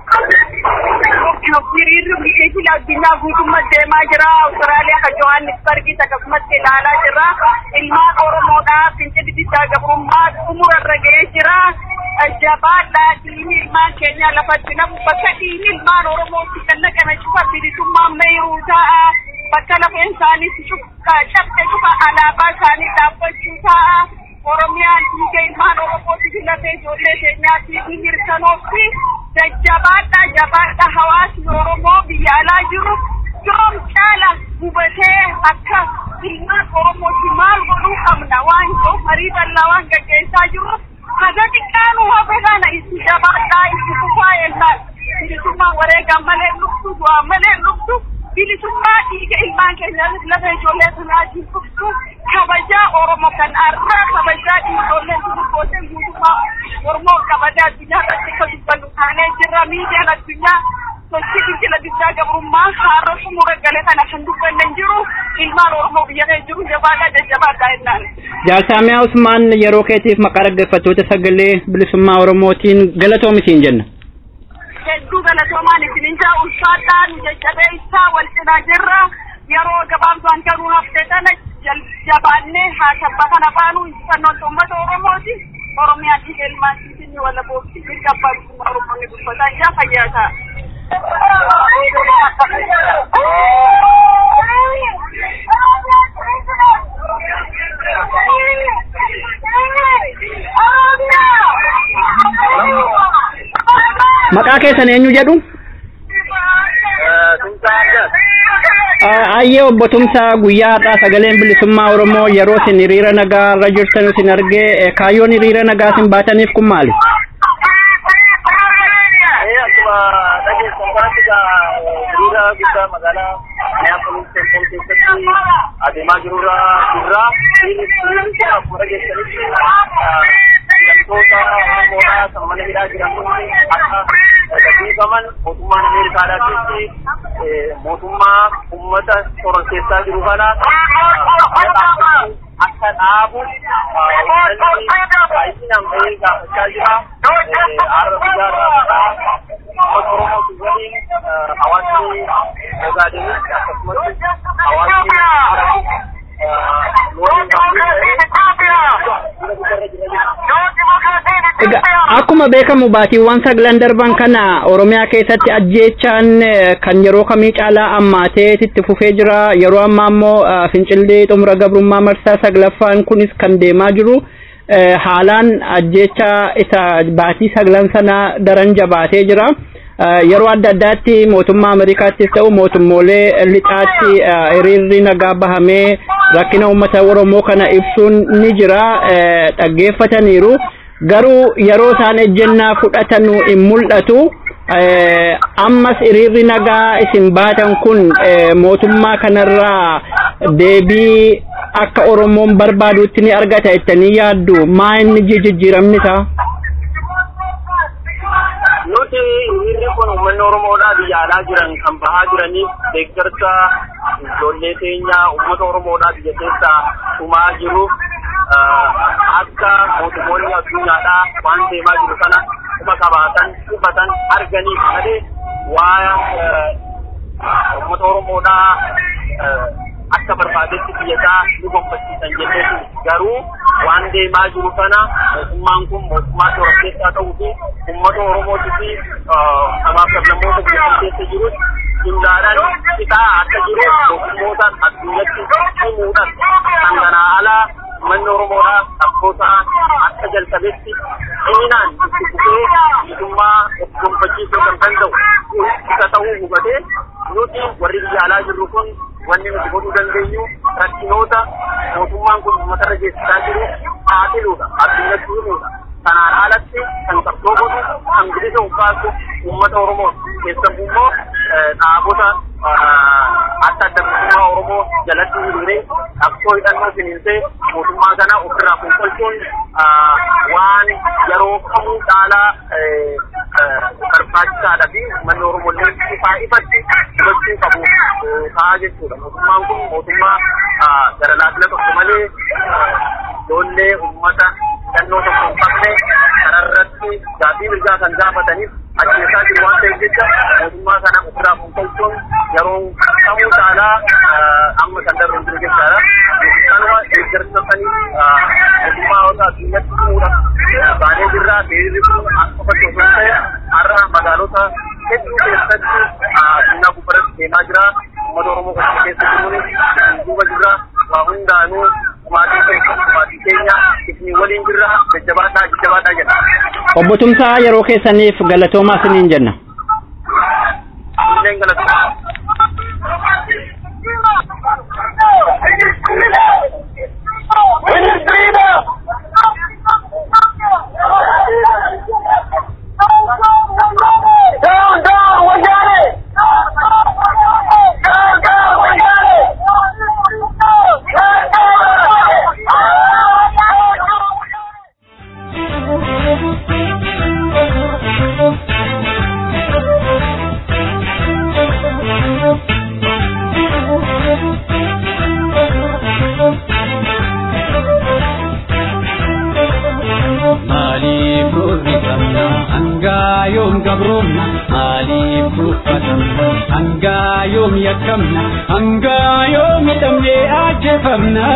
hiriirri biyya addunyaa guutummaatti deemaa jira. Awustiraaliyaa kan Johannisbargis akkasumatti ilaalaa jira. Ilmaan Oromoodhaa fincilli diddaa gabrummaa xumurarra ga'ee jira. Jabaadhaa dhiigni ilmaan keenyaa lafatti namu bakka dhiigni ilmaan Oromootti kan naqame cufa bilisummaan meeruu ta'a. Bakka lafeen isaanii cabse cufa alaabaa isaanii dhaabbachuu ta'a. Oromiyaan dhiiga ilmaan Oromooti filatee ijoollee keenyaatti ni mirkanoofti. Jajjabaadha jabaadha hawaasni Oromoo biyya alaa jiru yoom caala hubatee akka ilmaan Oromooti maal godhuu qabna waan ta'u marii bal'aa waan gaggeessaa jirru haga xiqqaanu hafe kana itti jabaadhaa itti fufaa ennaan bilisummaa wareegaa malee dhuftu du'aa malee dhuftu bilisummaa dhiiga ilmaan keenya lafa ijoollee sanaatiin dhuftu kabajaa Oromoo kan arraa kabajaa ijoolleen sun gootee guutummaa Oromoo kabajaa addunyaa irratti akka dubbannu taanee jirra miidiyaan addunyaa sochii fincila diddaa gabrummaa har'a xumura gale kana kan dubbanne hin jiru ilmaan Oromoo biyya keessa jiru jabaadhaa jajjabaadhaa jennaan. Jaalsaamiyaa Usmaan yeroo keetiif maqaa dhaggeeffattoota sagalee bilisummaa Oromootiin galatoomi jenna. hedduu galatoomaan isinin jaa ulfaadhaan jajjabee isaa wal cinaa jirra yeroo gabaabdaan garuu hafte tana jabaannee haa tabba kana baanu injifannoon uummata oromooti oromiyaan dhiiga ilmaan siisinni wala boobsi mirga abbaa bilisummaa oromoonni dubbataa ijaa fayyaa ta'a. Maqaa keessan eenyu jedhu? Ayyee obbo Tumsaa guyyaa har'aa sagaleen bilisummaa Oromoo yeroo isin hiriira nagaa irra jirtan isin argee kaayyoon hiriira nagaa isin baataniif kun maali? Akkuma dhageessan kanatti hiriira guddaa magaalaa Minneapolis keessatti adeemaa jirurra jirra. Hiriirri kun akkuma dhageessanitti hidhamtoota Oromoodhaa kan mana hidhaa jiran kun akka gaggeeffaman mootummaan Ameerikaadhaa mootummaa uummata toron keessaa jiru kana akka dhaabu baay'inaan bahee gaafachaa jira. Har'a guyyaa irraa uummata Oromootu waliin hawaasni Ogaadenis akkasumas hawaasni Arabii Akkuma beekamu baatiiwwan sagalan darban kana Oromiyaa keessatti ajjeechaan kan yeroo kamii caalaa ammaatee itti fufee jira. Yeroo ammaa immoo fincillee xumura gabrummaa marsaa saglaffaan kunis kan deemaa jiru. Haalaan ajjeechaa isa baatii sagalan sana daran jabaatee jira. Yeroo adda addaatti mootummaa Ameerikaattis ta'u mootummoolee lixaatti hiriirri nagaa bahamee rakkina uummata Oromoo kana ibsuun ni jira. Dhaggeeffataniiru. garuu yeroo isaan ejjennaa fudhatan hin mul'atu. Ammas hiriirri nagaa isin baatan kun mootummaa kanarraa deebii akka Oromoon barbaadutti ni argata jettanii yaaddu maa inni jijjiiramni isaa? Nuti hiriirri kun uummanni Oromoodhaa biyya alaa jiran kan bahaa jiraniif deeggarsa ijoollee keenya uummata Oromoodhaa biyya keessaa dhumaa jiruuf akka mootummoonni addunyaadhaa waan deemaa jiru kana quba qabaatan hubatan arganiif malee waa uummata Oromoodhaa akka barbaadetti biyyasaa ni gonfachiisan jenneetu garuu waan deemaa jiru kana mootummaan kun mootummaa toora keessaa ta'uu fi uummata Oromootii fi sabaaf sablammoota biyya keessa jirus hundaadhaan qisaa akka jiru mootummootaan addunyatti himuudhaan kan kanaa alaa manni Oromoodhaa qabsoota akka jalqabetti dhiinaan itti fufee bilisummaa of gonfachiisuu kan danda'u isa ta'uu hubatee nuti warri biyya alaa jirru kun wanni nuti godhuu dandeenyu rakkinoota mootummaan kun uummatarra geessisaa jiru saaxiluudha addunyatti himuudha kanaan alatti kan qabsoo godhu kan bilisa uffaasu uummata Oromoo keessattuu immoo dhaabota akka adda bilisummaa Oromoo jalatti hiriiree qabsoo hidhannoo finiinsee mootummaa kana ofirraa fonqolchuun waan yeroo kamuu caalaa barbaachisaadha fi manni Oromoo illee ifaa ifatti hubachuu qabu ta'a jechuudha. Mootummaan kun mootummaa gara laafina tokko malee ijoollee uummata hidhannoo tokko hin qabne kanarratti gaaffii mirgaa kan gaafataniif ajjeesaa jiru waan ta'eef jecha mootummaa kana ofirraa fonqolchuun yeroo kamuu caalaa amma kan darbu hin jiru jechaadha. Kanuma deeggarsa sanii mootummaa wanta addunyatti himuudha. Baanee jirraa beerirri kun akka bakka osoo ta'e har'a magaalota hedduu keessatti addunyaa gubbaratti deemaa jira. Uummata Oromoo kana keessa jiruun duuba jira. Waa hundaanuu maatii keenya maatii keenya ifni Obbo Tumsaa yeroo keessaniif galatoomaa isiniin jenna. Illeen galata. Maaliif rurrifamna hangaa yoom gabroomna maaliif tuffatamna hangaa yoom yakkamna hangaa yoom hidhamnee ajjeefamna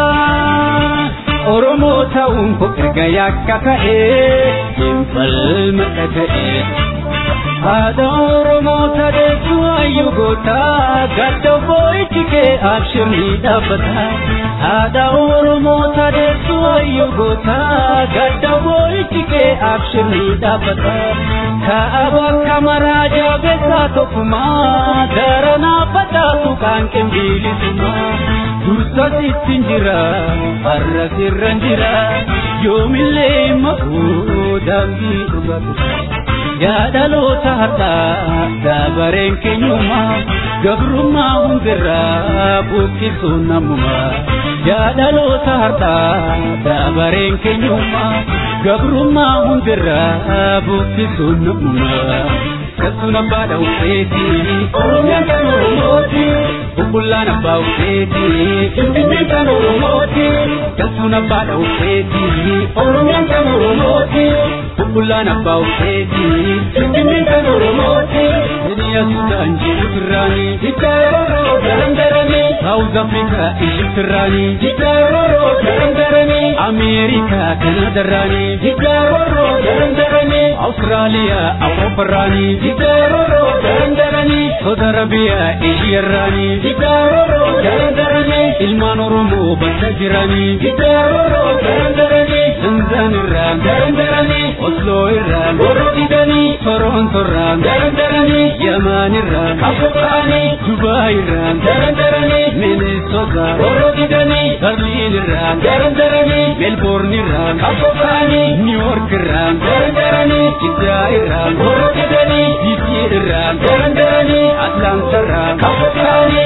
Oromoo ta'uun koo erga yakka ta'ee hin falmadha ta'ee haadha Oromoo tadeessu hayyuu goota gadda boo'ichi kee abshirni dhaabbata haadha Oromoo tadeessu hayyuu goota gadda boo'ichi kee abshirni dhaabbata kaaba kamaraa jaabeessaa tokkumaa daranaa facaasu kan qinbiilisumaa dursa sittin jira har'a sirran jira yoomillee makuu daandii dhugatu yaadaloota har'aa dabareen keenyummaa gabrummaa hundirraa buqqisuun namummaa yaadaloota har'aa dabareen keenyummaa gabrummaa hundirraa buqqisuun namummaa Kasuun abbaa dhawuseeti Oromiyaan kan Oromooti Bubbullaan abbaa ufeeti Finfinneen kan Oromooti Kasuun abbaa dhawuseeti Oromiyaan kan Oromooti Bubbullaan abbaa ufeeti Finfinneen kan Oromooti Hiriyaa Sudaan jiru firraani Hiddaa yeroo garan daranii Saawuz Afrikaa ishii firraani Hiddaa yeroo garan daranii Ameerikaa Kanaadarraani Hiddaa yeroo garan daranii Awustiraaliyaa Awuroopparraani Hiddaa yeroo garan daranii Saudi Arabiyaa Eeshiyaarraani Hiddaa yeroo garan daranii Ilmaan Oromoo bakka jiranii Hiddaa yeroo garan daranii Tanzaan irraa garan daranii Osloo irraa goroo didanii Toronto irraa garan daranii Yamaan irraa afur ta'anii Dubaay irraa garan daranii Minnesota goroo didanii Berliin irraa garan daranii Melbourne irraa afur ta'anii New York irraa garan daranii Jiddaa irraa goroo didanii DC irraa garan daranii Atlanta irraa afur ta'anii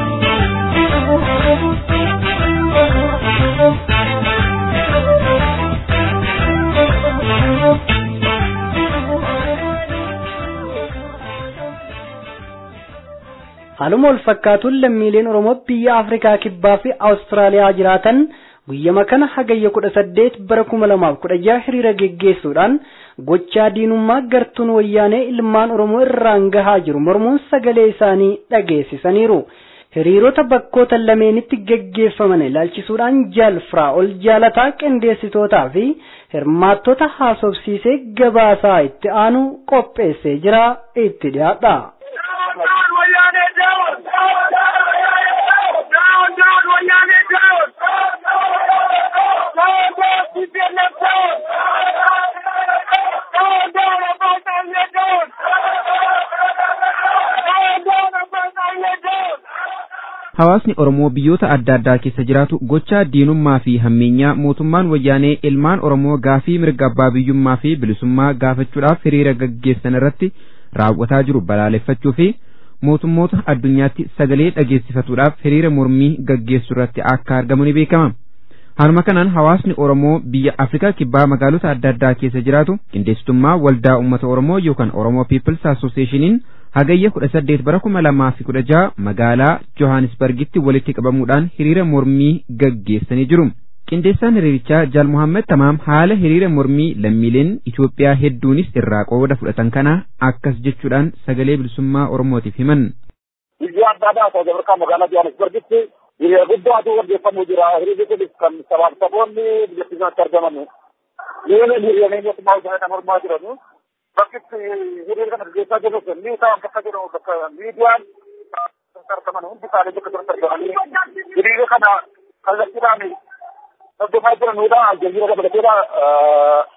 Haaluma wal fakkaatuun lammiileen Oromoo biyya Afrikaa Kibbaa fi Awustiraaliyaa jiraatan guyyama kana hagayya kudha saddeet bara kuma lamaaf kudha jaha hiriira geggeessuudhaan gochaa diinummaa gartuun wayyaanee ilmaan Oromoo irraan gahaa jiru mormuun sagalee isaanii dhageessisaniiru. Hiriirota bakkoota lameenitti geggeeffaman ilaalchisuudhaan jaalfraa ol jaalataa qindeessitootaa fi hirmaattota haasofsiisee gabaasaa itti aanu qopheessee jira itti dhiyaadha. Hawaasni Oromoo biyyoota adda addaa keessa jiraatu gochaa diinummaa fi hammeenyaa mootummaan wayyaanee ilmaan Oromoo gaafii mirga abbaa biyyummaa fi bilisummaa gaafachuudhaaf hiriira gaggeessan irratti raawwataa jiru balaaleffachuu fi mootummoota addunyaatti sagalee dhageessifatuudhaaf hiriira mormii gaggeessu irratti akka argamu ni beekama. Haaluma kanaan hawaasni Oromoo biyya Afrikaa kibbaa magaalota adda addaa keessa jiraatu qindeessitummaa waldaa uummata Oromoo yookaan Oromoo People's Associationiin hagayya kudha saddeet bara kuma lamaa fi kudha jaha magaalaa Johannesburgitti walitti qabamuudhaan hiriira mormii gaggeessanii jiru. Qindeessaan hiriirichaa Jaal Muhammad Tamaam haala hiriira mormii lammiileen Itoophiyaa hedduunis irraa qooda fudhatan kana akkas jechuudhaan sagalee bilisummaa Oromootiif himan. Biyya adda addaa Saawuz Afrikaa magaalaa Johannesburgitti hiriira guddaatu gaggeeffamuu jira. Hiriirri kunis kan sabaaf saboonni biyyattii sanatti argaman. Hiriira hiriiranii mootummaa hojjetan kan mormaa jiran. Bakkitti hiriira kana gaggeessaa jiru ni isaan bakka jedhamu bakka miidiyaan argaman hundi isaanii bakka jiran argamanii hiriira kana kallattiidhaan hordofaa jiranudha. Aljaziira dabalateedha.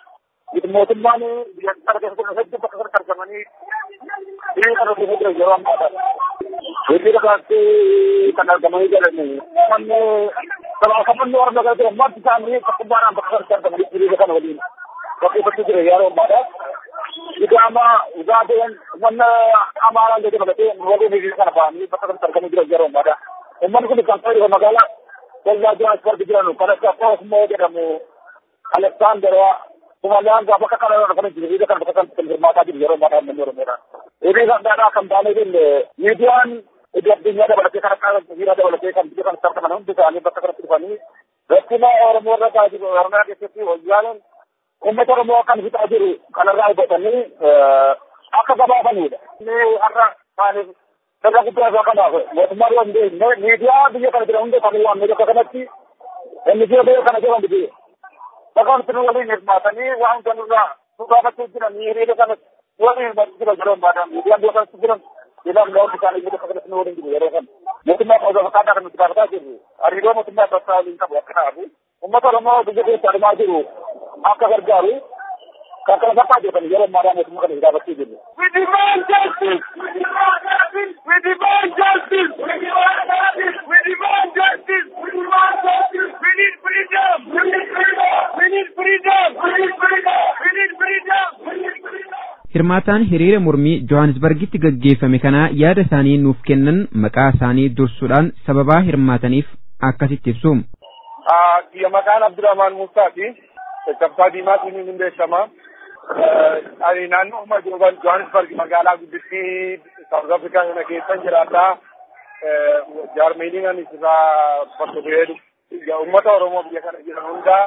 mootummaan biyyattii argatu kun hedduu bakka kanatti argamanii hiriira kana hojii jira yeroo ammaadha. Hiriira kanatti kan argamanii jiran manni sabaakamannoo argaa kan jiran marti isaanii tokkummaadhaan bakka kanatti argamanii hiriira kana waliin bakkeeffachuu jira yeroo ammaadha. Idaama ugaadeen manna amaaraan jedhee malatee waliin hiriira kana ba'anii bakka kanatti argamanii jiran yeroo ammaadha. Uummanni kun kan fayyadu magaalaa Dallaa jiran asfalti jiran kan akka Koosmoo jedhamu Aleksaandaraa Kumalaan gaafa akka kana kan jiru hiriira kana bakka kanatti kan hirmaataa jiru yeroo ammaadha uummanni Oromoodha. Hiriira kanadhaa kan baanee jenne miidiyaan iddoo addunyaa dabalatee kan akka hiriira dabalatee kan biyya kana sarkaman hundi isaanii bakka kanatti dhufanii rakkina Oromoo irra gaa jiru Oromiyaa keessatti wayyaaleen uummata Oromoo kan fixaa jiru kanarraa hubatanii akka gabaabanidha. Inni har'a isaaniif sirna guddaa isaa kanaaf mootummaa yoo hin beekne miidiyaa biyya kana jira hunda kan waamne bakka kanatti inni biyya kana jiran biyya. Bakka kanatti nu waliin hirmaatanii waan kanarraa nu gaafachuu jiran hiriira kana waliin hirmaachuu jiran yeroo ammaadhaan miidiyaan biyya kanatti jiran jedhan loon isaanii biyya kanatti nu waliin jiru yeroo kana. Mootummaa qoosa fakkaataa kan nuti gaafataa jirru hariiroo mootummaa bakka waliin qabu akka ta'afu uummata Oromoo biyya keessa adeemaa jiru akka gargaaru kan kana fakkaa jedhan yeroo ammaadhaan mootummaa kana gaafachuu jirru. We demand justice! We demand justice! We demand justice! We demand justice! We demand justice! We demand justice! We need freedom! We need freedom! We need freedom! We need freedom! We need freedom! We need freedom! Hirmaataan hiriira mormii Johannesburgitti gaggeeffame kanaa yaada isaanii nuuf kennan maqaa isaanii dursuudhaan sababaa hirmaataniif akkasitti ibsu. Kiyya maqaan Abdurrahmaan Muusaati. Caccabsaa Diimaatiin hin beekama. Ani naannoo Johannesburg magaalaa guddittii South Africa kana keessan jiraata. Jaarmeeniin ani irraa bakka bu'ee uummata Oromoo biyya kana jiran hundaa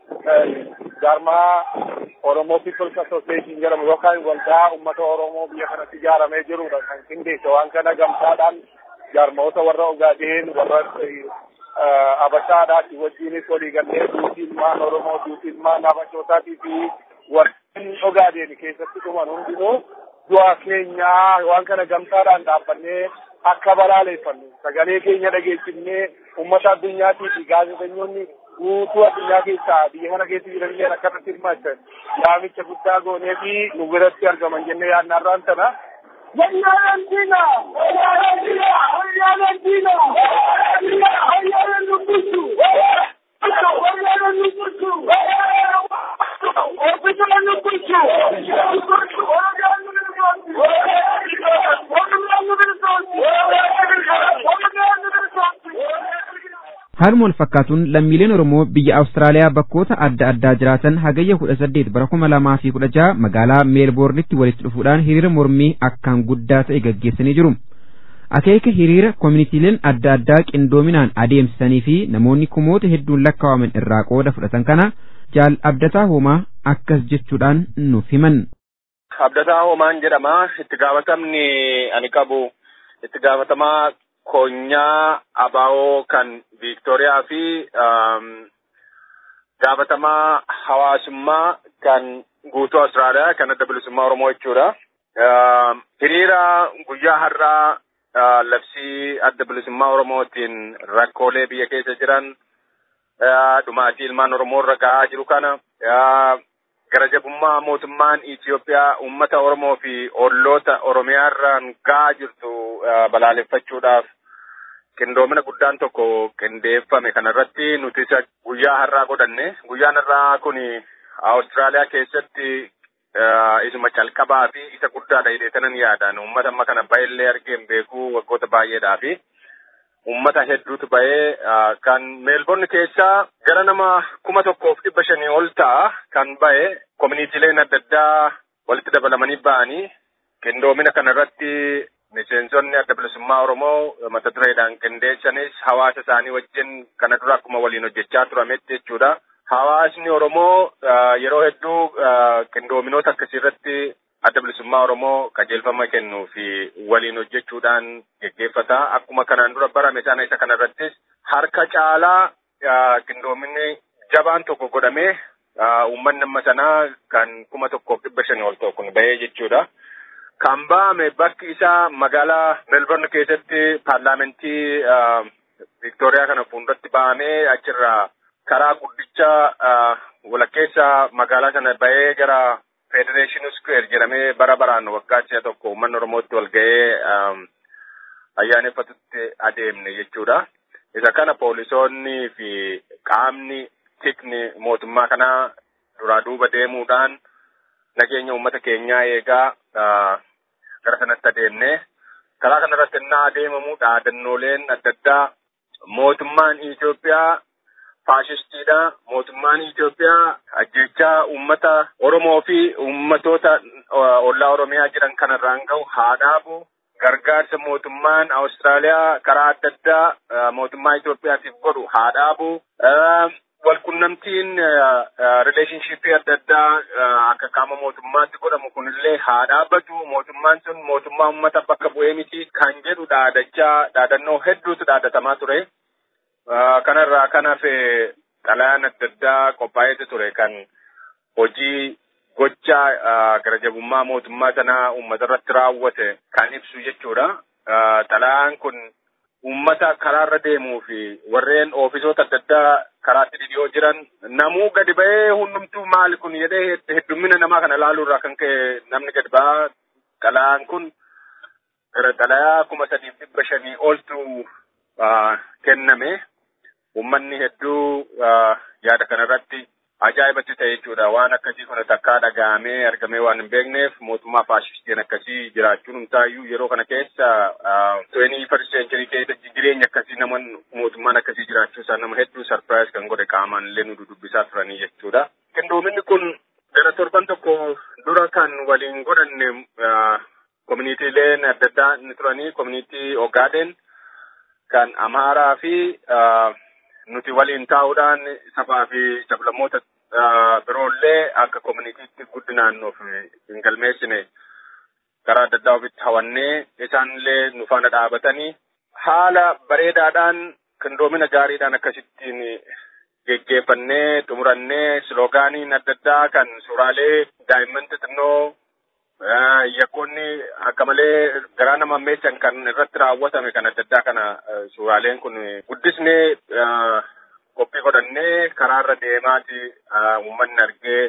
jaarmaa Oromoo People's Association jedhamu yookaan waldaa uummata Oromoo biyya kanatti ijaaramee jirudha kan qindeesse waan kana gamtaadhaan jaarmoota warra Ogaadeen warra Abashaadhaati wajjinis walii gallee duutiin maan Oromoo duutiin maan Abashootaatii fi warreen Ogaadeen keessatti dhuman hundinuu du'a keenyaa waan kana gamtaadhaan dhaabbannee akka balaaleffannu sagalee keenya dhageessifnee uummata addunyaatii fi gaazexeessitoonni guutuu addunyaa keessaa biyya kana keessa jiran illee akkasitti hirmaachan yaamicha guddaa goonee fi nu biratti argaman jennee yaadnaarraan tana. Wayyaaleen diina! Wayyaaleen diina! Wayyaaleen diina! Wayyaaleen dubbisuu! Wayyaaleen dubbisuu! Ofiisaleen dubbisuu! Oromiyaan nu bilisoomsi! Oromiyaan nu bilisoomsi! Oromiyaan nu bilisoomsi! Haaluma wal fakkaatuun lammiileen Oromoo biyya Awustiraaliyaa bakkoota adda addaa jiraatan hagayya kudha saddeet bara kuma lamaa fi kudha jaha magaalaa meelboornitti walitti dhufuudhaan hiriira mormii akkaan guddaa ta'e gaggeessanii jiru. Akeeka hiriira koominitiileen adda addaa qindoominaan adeemsisanii fi namoonni kumoota hedduun lakkaa'aman irraa qooda fudhatan kana jaal abdataa hoomaa akkas jechuudhaan nuuf himan. Abdataa hoomaan jedhama. Itti gaafatamni ani qabu itti gaafatamaa konyaa abaa'oo kan Viiktooriyaa fi gaafatamaa hawaasummaa kan guutuu Awustiraaliyaa kan adda bilisummaa Oromoo jechuudha. Hiriira guyyaa har'aa labsii adda bilisummaa Oromootiin rakkoolee biyya keessa jiran dhumaatii ilmaan Oromoo irra gahaa jiru kana gara jabummaa mootummaan Itoophiyaa uummata Oromoo fi olloota Oromiyaa irraan gahaa jirtu balaaleffachuudhaaf qindoomina guddaan tokko qindeeffame kanarratti nuti isa guyyaa har'aa godhanne. Guyyaan har'aa kun Awustiraaliyaa keessatti isuma calqabaa fi isa guddaadha jedheetanan yaadan uummata amma kana baay'illee argeen beekuu waggoota baay'eedhaa fi uummata hedduutu bahee kan meelboorni keessaa gara nama kuma tokkoof dhibba shanii ol ta'a kan bahe koominiitiileen adda addaa walitti dabalamanii ba'anii qindoomina kanarratti miseensonni adda bilisummaa Oromoo mata dureedhaan qindeessanis hawaasa isaanii wajjin kana dura akkuma waliin hojjechaa turametti jechuudha. Hawaasni Oromoo yeroo hedduu qindoominoota akkasii irratti adda bilisummaa Oromoo qajeelfama kennuu fi waliin hojjechuudhaan geggeeffata. Akkuma kanaan dura barame sana isa kanarrattis harka caalaa qindoominni jabaan tokko godhamee uummanni amma sanaa kan kuma tokkoof dhibba shanii ol ta'u kun bahee jechuudha. Kan ba'ame bakki isaa magaalaa Melbourne keessatti paarlaamentii Victooriyaa kana fuulduratti ba'amee achirraa karaa guddicha walakkeessa magaalaa sana bahee gara Federation Square jedhamee bara baraan waggaa si'a tokko uummanni Oromootti wal ga'ee ayyaaneffatutti adeemne jechuudha. Isa kana poolisoonni fi qaamni tikni mootummaa kanaa duraa duuba deemuudhaan nageenya uummata keenyaa eegaa gara sanatti adeemne. Karaa kanarratti innaa adeemamu dhaadannooleen adda addaa mootummaan Itoophiyaa faashistiidha. Mootummaan Itoophiyaa ajjechaa uummata Oromoo fi uummatoota ollaa Oromiyaa jiran kanarraan gahu haa dhaabu. Gargaarsa mootummaan Awustiraaliyaa karaa adda addaa mootummaa Itoophiyaatiif godhu haa dhaabu. Walqunnamtiin rileeshnshiippii adda addaa akka qaama mootummaatti godhamu kunillee haa dhaabbatu. Mootummaan sun mootummaa uummata bakka bu'ee miti kan jedhu dhaadachaa dhaadannoo hedduutu dhaadatamaa ture. kanarraa kan hafe xalayaan adda addaa qophaa'eetu ture kan hojii gocha garajabummaa mootummaa sanaa uummata irratti raawwate kan ibsu jechuudha. Xalayaan kun uummata karaarra deemuu fi warreen oofisoota adda addaa karaatti dhidhiyoo jiran namuu gadi ba'ee hundumtuu maali kun jedhee heddummina namaa kana ilaaluurraa kan ka'e namni gadi ba'aa xalayaan kun gara xalayaa kuma sadiif dhibba shanii oltu kenname. Uummanni hedduu yaada kanarratti ajaa'ibatti ta'e jechuudha. Waan akkasii kun takkaa dhaga'amee argamee waan hin beekneef mootummaa faashistiin akkasii jiraachuun hundaayyuu yeroo kana keessa twenty first century keessa jireenya akkasii nama mootummaan akkasii jiraachuu isaa nama hedduu sarpiraayis kan godhe qaamaan illee nu dudubbisaa turanii jechuudha. Qindoominni kun gara torban tokko dura kan waliin godhanne koominiitiileen adda addaa ni turanii koominiitii Ogaaden kan Amaaraa fi nuti waliin taa'uudhaan sabaa fi sablammoota biroollee akka koominiitiitti guddinaan nuuf hin galmeessine karaa adda addaa ofitti hawannee isaanillee nu faana dhaabatanii haala bareedaadhaan qindoomina gaariidhaan akkasittiin geggeeffannee xumurannee sloogaaniin adda addaa kan suuraalee daa'imman xixinnoo yakkoonni akka malee garaa nama ammeessan kan irratti raawwatame kan adda addaa kana suuraaleen kun guddisnee qophii godhannee karaarra deemaati uummanni argee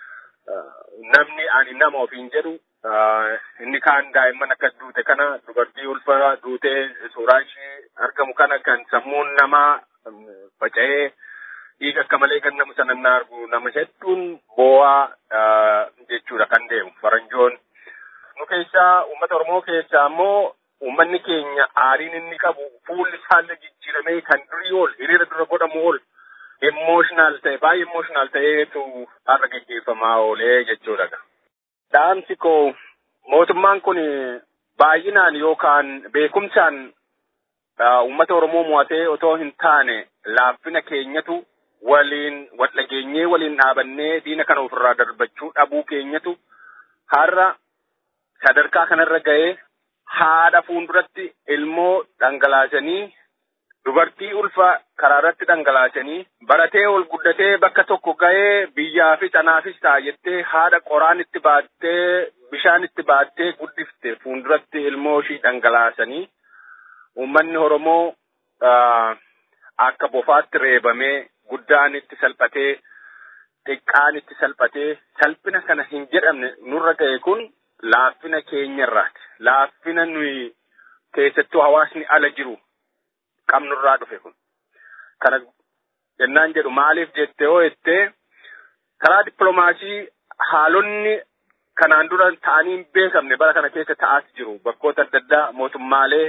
namni ani nama ofiin jedhu inni kaan daa'imman akkas duute kana dubartii ulfa duutee suuraa ishee argamu kana kan sammuun namaa faca'ee dhiiga akka malee kan nama sana argu nama hedduun boo'aa jechuudha kan deemu faranjoon. Nu keessaa uummata Oromoo keessaa immoo uummanni keenya aariin inni qabu fuulli isaallee jijjiiramee kan durii ol hiriira dura godhamu ol emotional ta'e baay'ee emotional ta'eetu har'a gaggeeffamaa oolee jechuudha. Dhaamsi koo mootummaan kun baay'inaan yookaan beekumsaan uummata Oromoo mo'atee otoo hin taane laaffina keenyatu waliin wal dhageenyee waliin dhaabannee diina kana ofirraa darbachuu dhabuu keenyatu har'a sadarkaa kanarra ga'ee haadha fuulduratti ilmoo dhangalaasanii dubartii ulfa karaarratti dhangalaasanii baratee ol guddatee bakka tokko ga'ee biyyaafis anaafis ta'a jettee haadha qoraan itti baattee bishaan itti baattee guddifte fuulduratti ilmoo ishii dhangalaasanii uummanni Oromoo akka bofaatti reebamee guddaan itti salphatee xiqqaan itti salphatee salphina kana hin jedhamne nurra ga'e kun laaffina keenyarraati. Laaffina nuyi keessattuu hawaasni ala jiru qabnurraa dhufe kun. Kana jennaan jedhu maaliif jettee hoo jettee karaa dippiloomaasii haalonni kanaan dura ta'anii hin beekamne bara kana keessa ta'aas jiru bakkoota adda addaa mootummaalee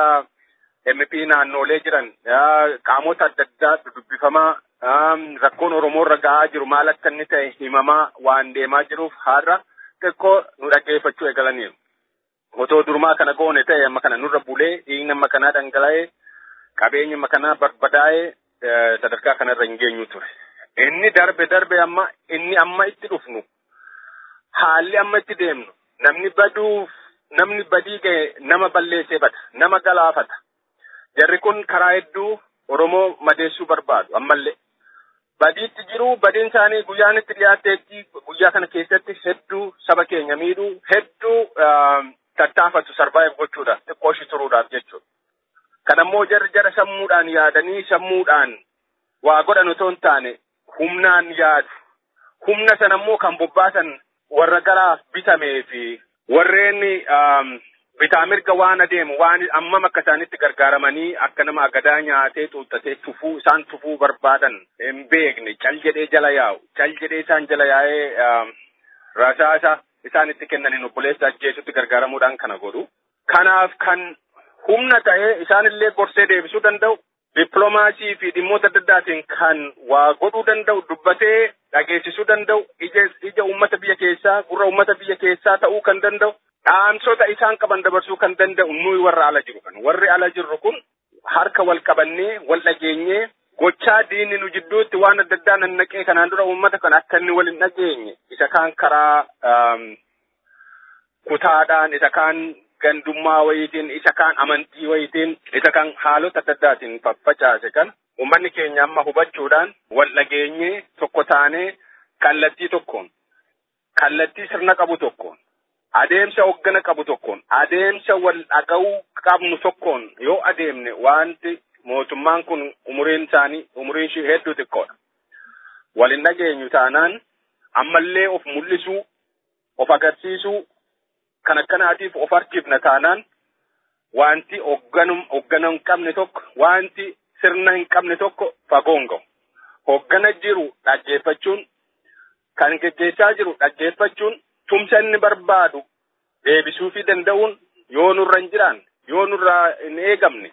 MP naannoolee jiran qaamota adda addaa dubbifamaa rakkoon Oromoo irra ga'aa jiru maal akka inni ta'e himamaa waan deemaa jiruuf har'a xiqqoo nu dhaggeeffachuu eegalaniiru. Otoo durumaa kana goone ta'e amma kana nurra bulee dhiigni amma kanaa dhangala'ee qabeenyi amma kanaa barbadaa'ee sadarkaa kanarra hin geenyu ture. Inni darbe darbe amma inni amma itti dhufnu haalli amma itti deemnu namni baduuf namni badii ga'e nama balleessee bada nama galaafata. Jarri kun karaa hedduu Oromoo madeessuu barbaadu ammallee. Badiitti jiru badiin isaanii guyyaan itti dhiyaatteetti guyyaa kana keessatti hedduu saba keenya miidhuu hedduu tattaafatu sarvaayiv gochuudhaaf xiqqoo ishii turuudhaaf jechuudha. Kanammoo jarri jara sammuudhaan yaadanii sammuudhaan waa godhan otoo hin taane humnaan yaadu. Humna sana immoo kan bobbaasan warra garaaf bitamee fi warreen bitaa mirga waan adeemu waan ammam akka isaanitti gargaaramanii akka nama agadaa nyaatee xuuxatee tufuu isaan tufuu barbaadan hin beekne cal jedhee jala yaa'u cal jedhee isaan jala yaa'ee rasaasa isaan itti kennaniin obboleessa ajjeesutti gargaaramuudhaan kana godhu. Kanaaf kan humna ta'ee isaanillee gorsee deebisuu danda'u dippiloomaasii fi dhimmoota adda addaatiin kan waa godhuu danda'u dubbatee dhageessisuu danda'u ija ija uummata biyya keessaa gurra uummata biyya keessaa ta'uu kan danda'u dhaamsota isaan qaban dabarsuu kan danda'u nuyi warra ala jiru kan warri ala jirru kun harka wal qabannee wal dhageenyee gochaa diinni nu jidduutti waan adda addaa nannaqee kanaan dura uummata kan akka inni wal hin dhageenye isa kaan karaa kutaadhaan isa kaan gandummaa wayitiin isa kaan amantii wayitiin isa kaan haalota adda addaatiin faffacaase kan uummanni keenya amma hubachuudhaan wal dhageenyee tokko taanee kallattii tokkoon kallattii sirna qabu tokkoon adeemsa hoggana qabu tokkoon adeemsa wal dhaga'uu qabnu tokkoon yoo adeemne wanti mootummaan kun umuriin isaanii umuriin ishee hedduu xiqqoodha. Wal hin dhageenyu taanaan ammallee of mul'isuu of agarsiisuu kan akkanaatiif of harkifna taanaan wanti hoggana hin qabne tokko wanti sirna hin qabne tokko fagoon ga'u. Hoggana jiru dhaggeeffachuun kan geggeessaa jiru dhaggeeffachuun tumsa inni barbaadu deebisuu fi danda'uun yoo nurra hin jiraan yoo nurra hin eegamne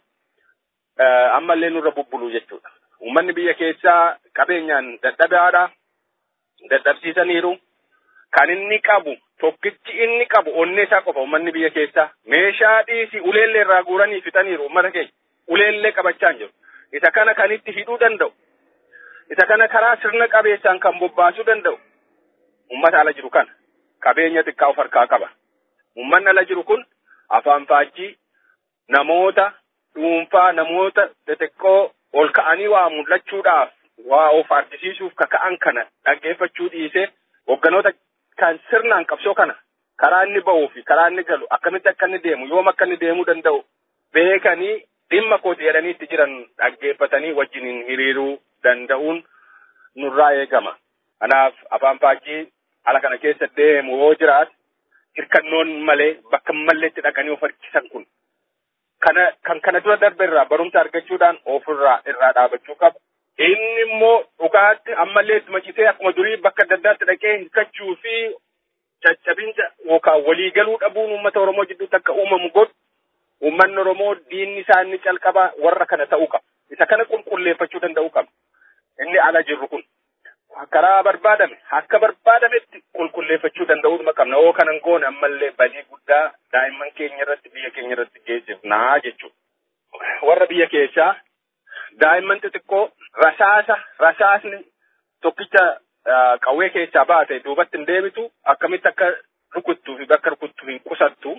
ammallee nurra bubbuluu jechuudha. Uummanni biyya keessaa qabeenyaan dadhabaadha. Dadhabsiisaniiru. Kan inni qabu tokkichi inni qabu onnee isaa qofa uummanni biyya keessaa meeshaa dhiisii uleellee irraa guuranii fixaniiru uummata keenya uleellee qabachaa hin jiru. Isa kana kan itti hidhuu danda'u. Isa kana karaa sirna qabeessaan kan bobbaasuu danda'u. Uummata ala jiru kana qabeenya xiqqaa of harkaa qaba. Uummanni ala jiru kun afaan faajjii namoota dhuunfaa namoota xixiqqoo ol ka'anii waa mul'achuudhaaf waa of argisiisuuf kaka'an kana dhaggeeffachuu dhiisee hogganoota kan sirnaan qabsoo kana karaa inni ba'uu fi karaa inni galu akkamitti akka inni deemu yoom akka inni deemuu danda'u beekanii dhimma kooti jedhanii itti jiran dhaggeeffatanii wajjiniin hiriiruu danda'uun nurraa eegama. Kanaaf afaan faajjii ala kana keessa deemu yoo jiraate hirkannoon malee bakka malleetti dhaqanii of harkisan kun kana kan kana dura darbe irraa barumsa argachuudhaan ofirraa irraa dhaabachuu qaba. Inni immoo dhugaatti ammallee itti macisee akkuma durii bakka adda addaatti dhaqee hirkachuu fi caccabinsa yookaan waliigaluu dhabuun uummata Oromoo jidduutti akka uumamu godhu uummanni Oromoo diinni isaa inni calqabaa warra kana ta'uu qaba. Isa kana qulqulleeffachuu danda'uu qaba. Inni ala jirru kun karaa barbaadame akka barbaadametti qulqulleeffachuu danda'uu qabna. Oo kanan goone ammallee badii guddaa daa'imman keenya irratti biyya keenya irratti geessifnaa jechuudha. Warra biyya keessaa daa'imman xixiqqoo rasaasa rasaasni tokkicha qawwee keessaa baate duubatti hin deebitu akkamitti akka rukuttuu fi bakka rukuttu hin qusattu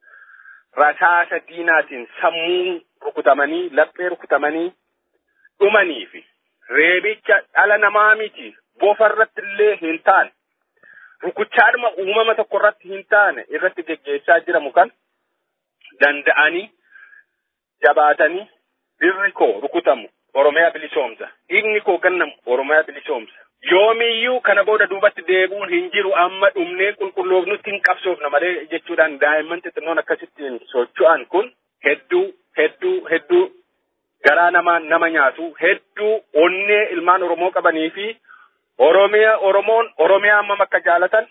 rasaasa diinaatiin sammuu rukutamanii laphee rukutamanii dhumanii fi reebicha dhala namaa miti bofa irratti illee hin taane rukuchaadhuma uumama tokko irratti hin taane irratti geggeessaa jiramu kan danda'anii jabaatanii dirri koo rukutamu Oromiyaa bilisoomsa. Dhiigni koo gannamu Oromiyaa bilisoomsa. Yoomiyyuu kana booda duubatti deebuun hin jiru amma dhumnee qulqulloofnutti hin qabsoofna malee jechuudhaan daa'imman xixinnoon akkasittiin socho'an kun hedduu hedduu hedduu garaa namaa nama nyaatu hedduu onnee ilmaan Oromoo qabanii fi Oromiyaa Oromoon Oromiyaa hammam akka jaalatan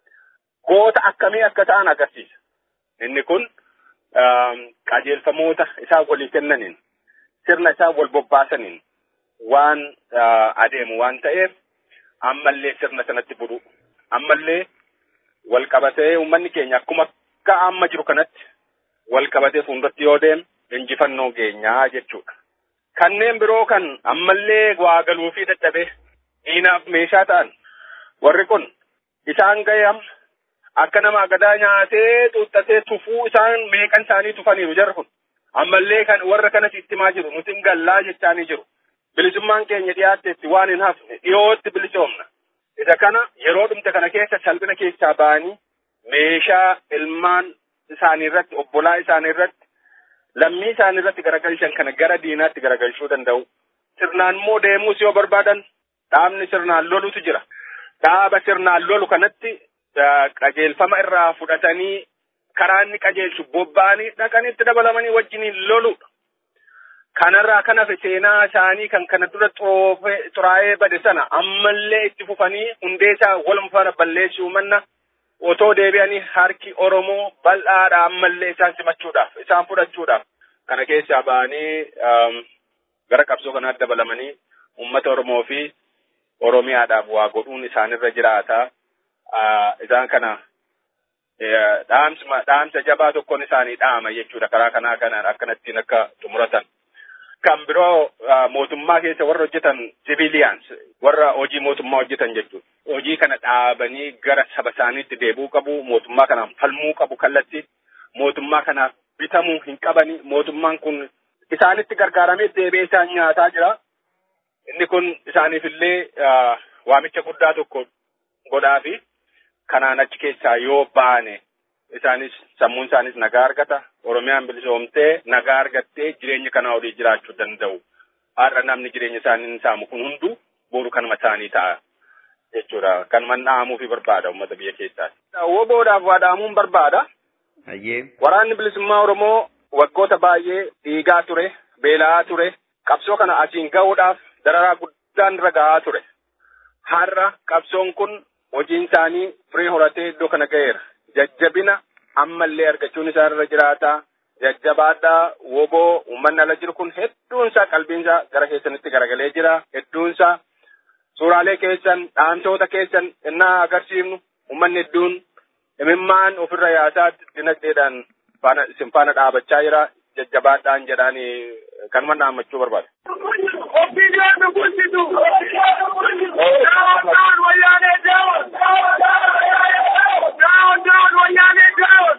goota akkamii akka ta'an agarsiisa. Inni kun qajeelfamoota isaa walii kennaniin sirna isaa wal bobbaasaniin waan adeemu waan ta'eef ammallee sirna sanatti bulu ammallee wal qabatee uummanni keenya akkuma akka amma jiru kanatti wal qabatee fuulduratti yoo deemu injifannoo geenyaa jechuudha. Kanneen biroo kan ammallee waa galuu fi dadhabee diinaaf meeshaa ta'an warri kun isaan ga'e amma akka nama agadaa nyaatee xuuxatee tufuu isaan meeqan isaanii tufaniiru jarri kun. ammallee kan warra kanas ittimaa jiru nuti hin gallaa jechaanii jiru. Bilisummaan keenya dhiyaatteetti waan hin hafne dhiyootti bilisoomna. Isa kana yeroo dhumte kana keessa salphina keessaa ba'anii meeshaa ilmaan isaanii irratti obbolaa isaanii irratti lammii isaanii irratti garagalchan kana gara diinaatti garagalchuu danda'u. sirnaan immoo deemuus yoo barbaadan dhaabni sirnaan lolutu jira. Dhaaba sirnaan lolu kanatti qajeelfama irraa fudhatanii karaa inni qajeelchu bobba'anii dhaqanii itti dabalamanii wajjiniin loludha. Kanarraa kan hafe seenaa isaanii kan kana dura xuraa'ee bade sana ammallee itti fufanii hundee isaa waluma faana balleessuu manna otoo deebi'anii harki Oromoo bal'aadha ammallee isaan simachuudhaaf isaan fudhachuudhaaf kana keessaa ba'anii gara qabsoo kanaatti dabalamanii uummata Oromoo fi Oromiyaadhaaf waa godhuun isaanirra jiraata. Isaan kana dhaamsa dhaamsa jabaa tokkoon isaanii dhaama jechuudha karaa kanaa kanaan akkanattiin akka xumuratan. Kan biroo mootummaa keessa warra hojjetan civilians warra hojii mootummaa hojjetan jechuudha. Hojii kana dhaabanii gara saba isaaniitti deebi'uu qabu, mootummaa kanaan falmuu qabu kallatti, mootummaa kanaaf bitamuu hin qabani. Mootummaan kun isaanitti gargaaramee deebi'ee isaan nyaataa jira. Inni kun isaaniifillee waamicha guddaa tokko godhaafi kanaan achi keessaa yoo baane isaanis sammuun isaanis nagaa argata. Oromiyaan bilisoomtee nagaa argattee jireenya kanaa olii jiraachuu danda'u. Har'a namni jireenya isaanii hin saamu kun hundu boru kanuma isaanii ta'a jechuudha. Kanuman dhaamuu fi barbaada uummata biyya keessaati. Woboodhaaf waa dhaamuun barbaada. Waraanni bilisummaa Oromoo waggoota baay'ee dhiigaa ture, beela'aa ture, qabsoo kana asiin ga'uudhaaf dararaa guddaan irra ga'aa ture. Har'a qabsoon kun hojiin isaanii firii horatee iddoo kana ga'eera. Jajjabina ammallee argachuun isaa irra jiraata. Jajjabaadhaa woboo uummanni ala jiru kun hedduunsaa qalbiinsaa gara keessanitti garagalee jira. Hedduunsaa suuraalee keessan dhaamsoota keessan innaa agarsiifnu uummanni hedduun imimmaan ofirra yaasaa dinagdeedhaan faana isin faana dhaabachaa jira. Jajjabaadhaan jedhaan kanuma dhaammachuu barbaada. Opinion nu bulchitu! Down, down, wayyaanee down! Down, down, wayyaanee down!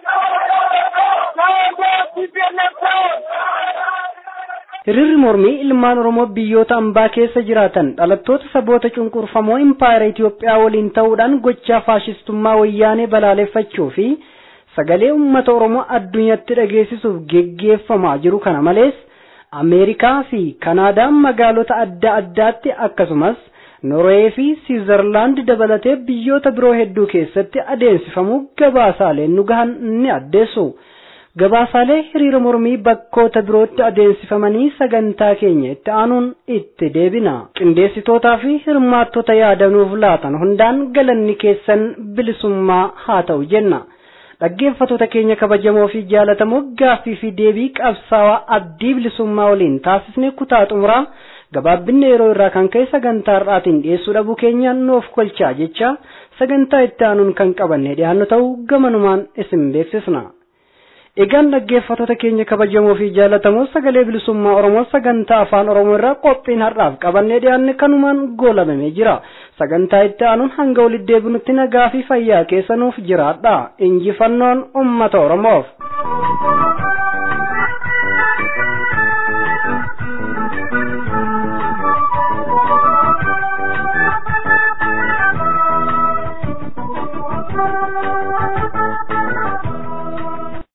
Down, down, TPLF down! Hiriirri mormii ilmaan Oromoo biyyoota ambaa keessa jiraatan dhalattoota saboota cunqurfamoo impaayera Itoophiyaa waliin ta'uudhaan gochaa faashistummaa wayyaanee balaaleffachuu fi sagalee uummata Oromoo addunyaatti dhageessisuuf geggeeffamaa jiru kana malees Ameerikaa fi Kanaadaan magaalota adda addaatti akkasumas Norwee fi Siizerlaand dabalatee biyyoota biroo hedduu keessatti adeemsifamuu gabaasaaleen nu gahan ni addeessu. Gabaasaalee hiriira mormii bakkoota birootti adeemsifamanii sagantaa keenya itti aanuun itti deebina. Qindeessitootaa fi hirmaattota yaadanuuf laatan hundaan galanni keessan bilisummaa haa ta'u jenna. dhaggeeffattoota keenya kabajamoo fi jaalatamoo gaaffii fi deebii qabsaawaa abdii bilisummaa waliin taasisne kutaa xumuraa gabaabbinne yeroo irraa kan ka'e sagantaa har'aatiin dhiyeessuu dhabuu keenyaan nuuf kolchaa jecha sagantaa itti aanuun kan qabanne dhiyaannu ta'uu gamanumaan isin beeksisna. Egaan dhaggeeffattoota keenya kabajamoo fi jaalatamoo sagalee bilisummaa Oromoo sagantaa afaan Oromoo irraa qophiin har'aaf qabannee dhiyaanne kanumaan goolabamee jira. Sagantaa itti aanuun hanga walitti deebinutti nagaa fi fayyaa keessanuuf jiraadha. Injifannoon uummata Oromoof.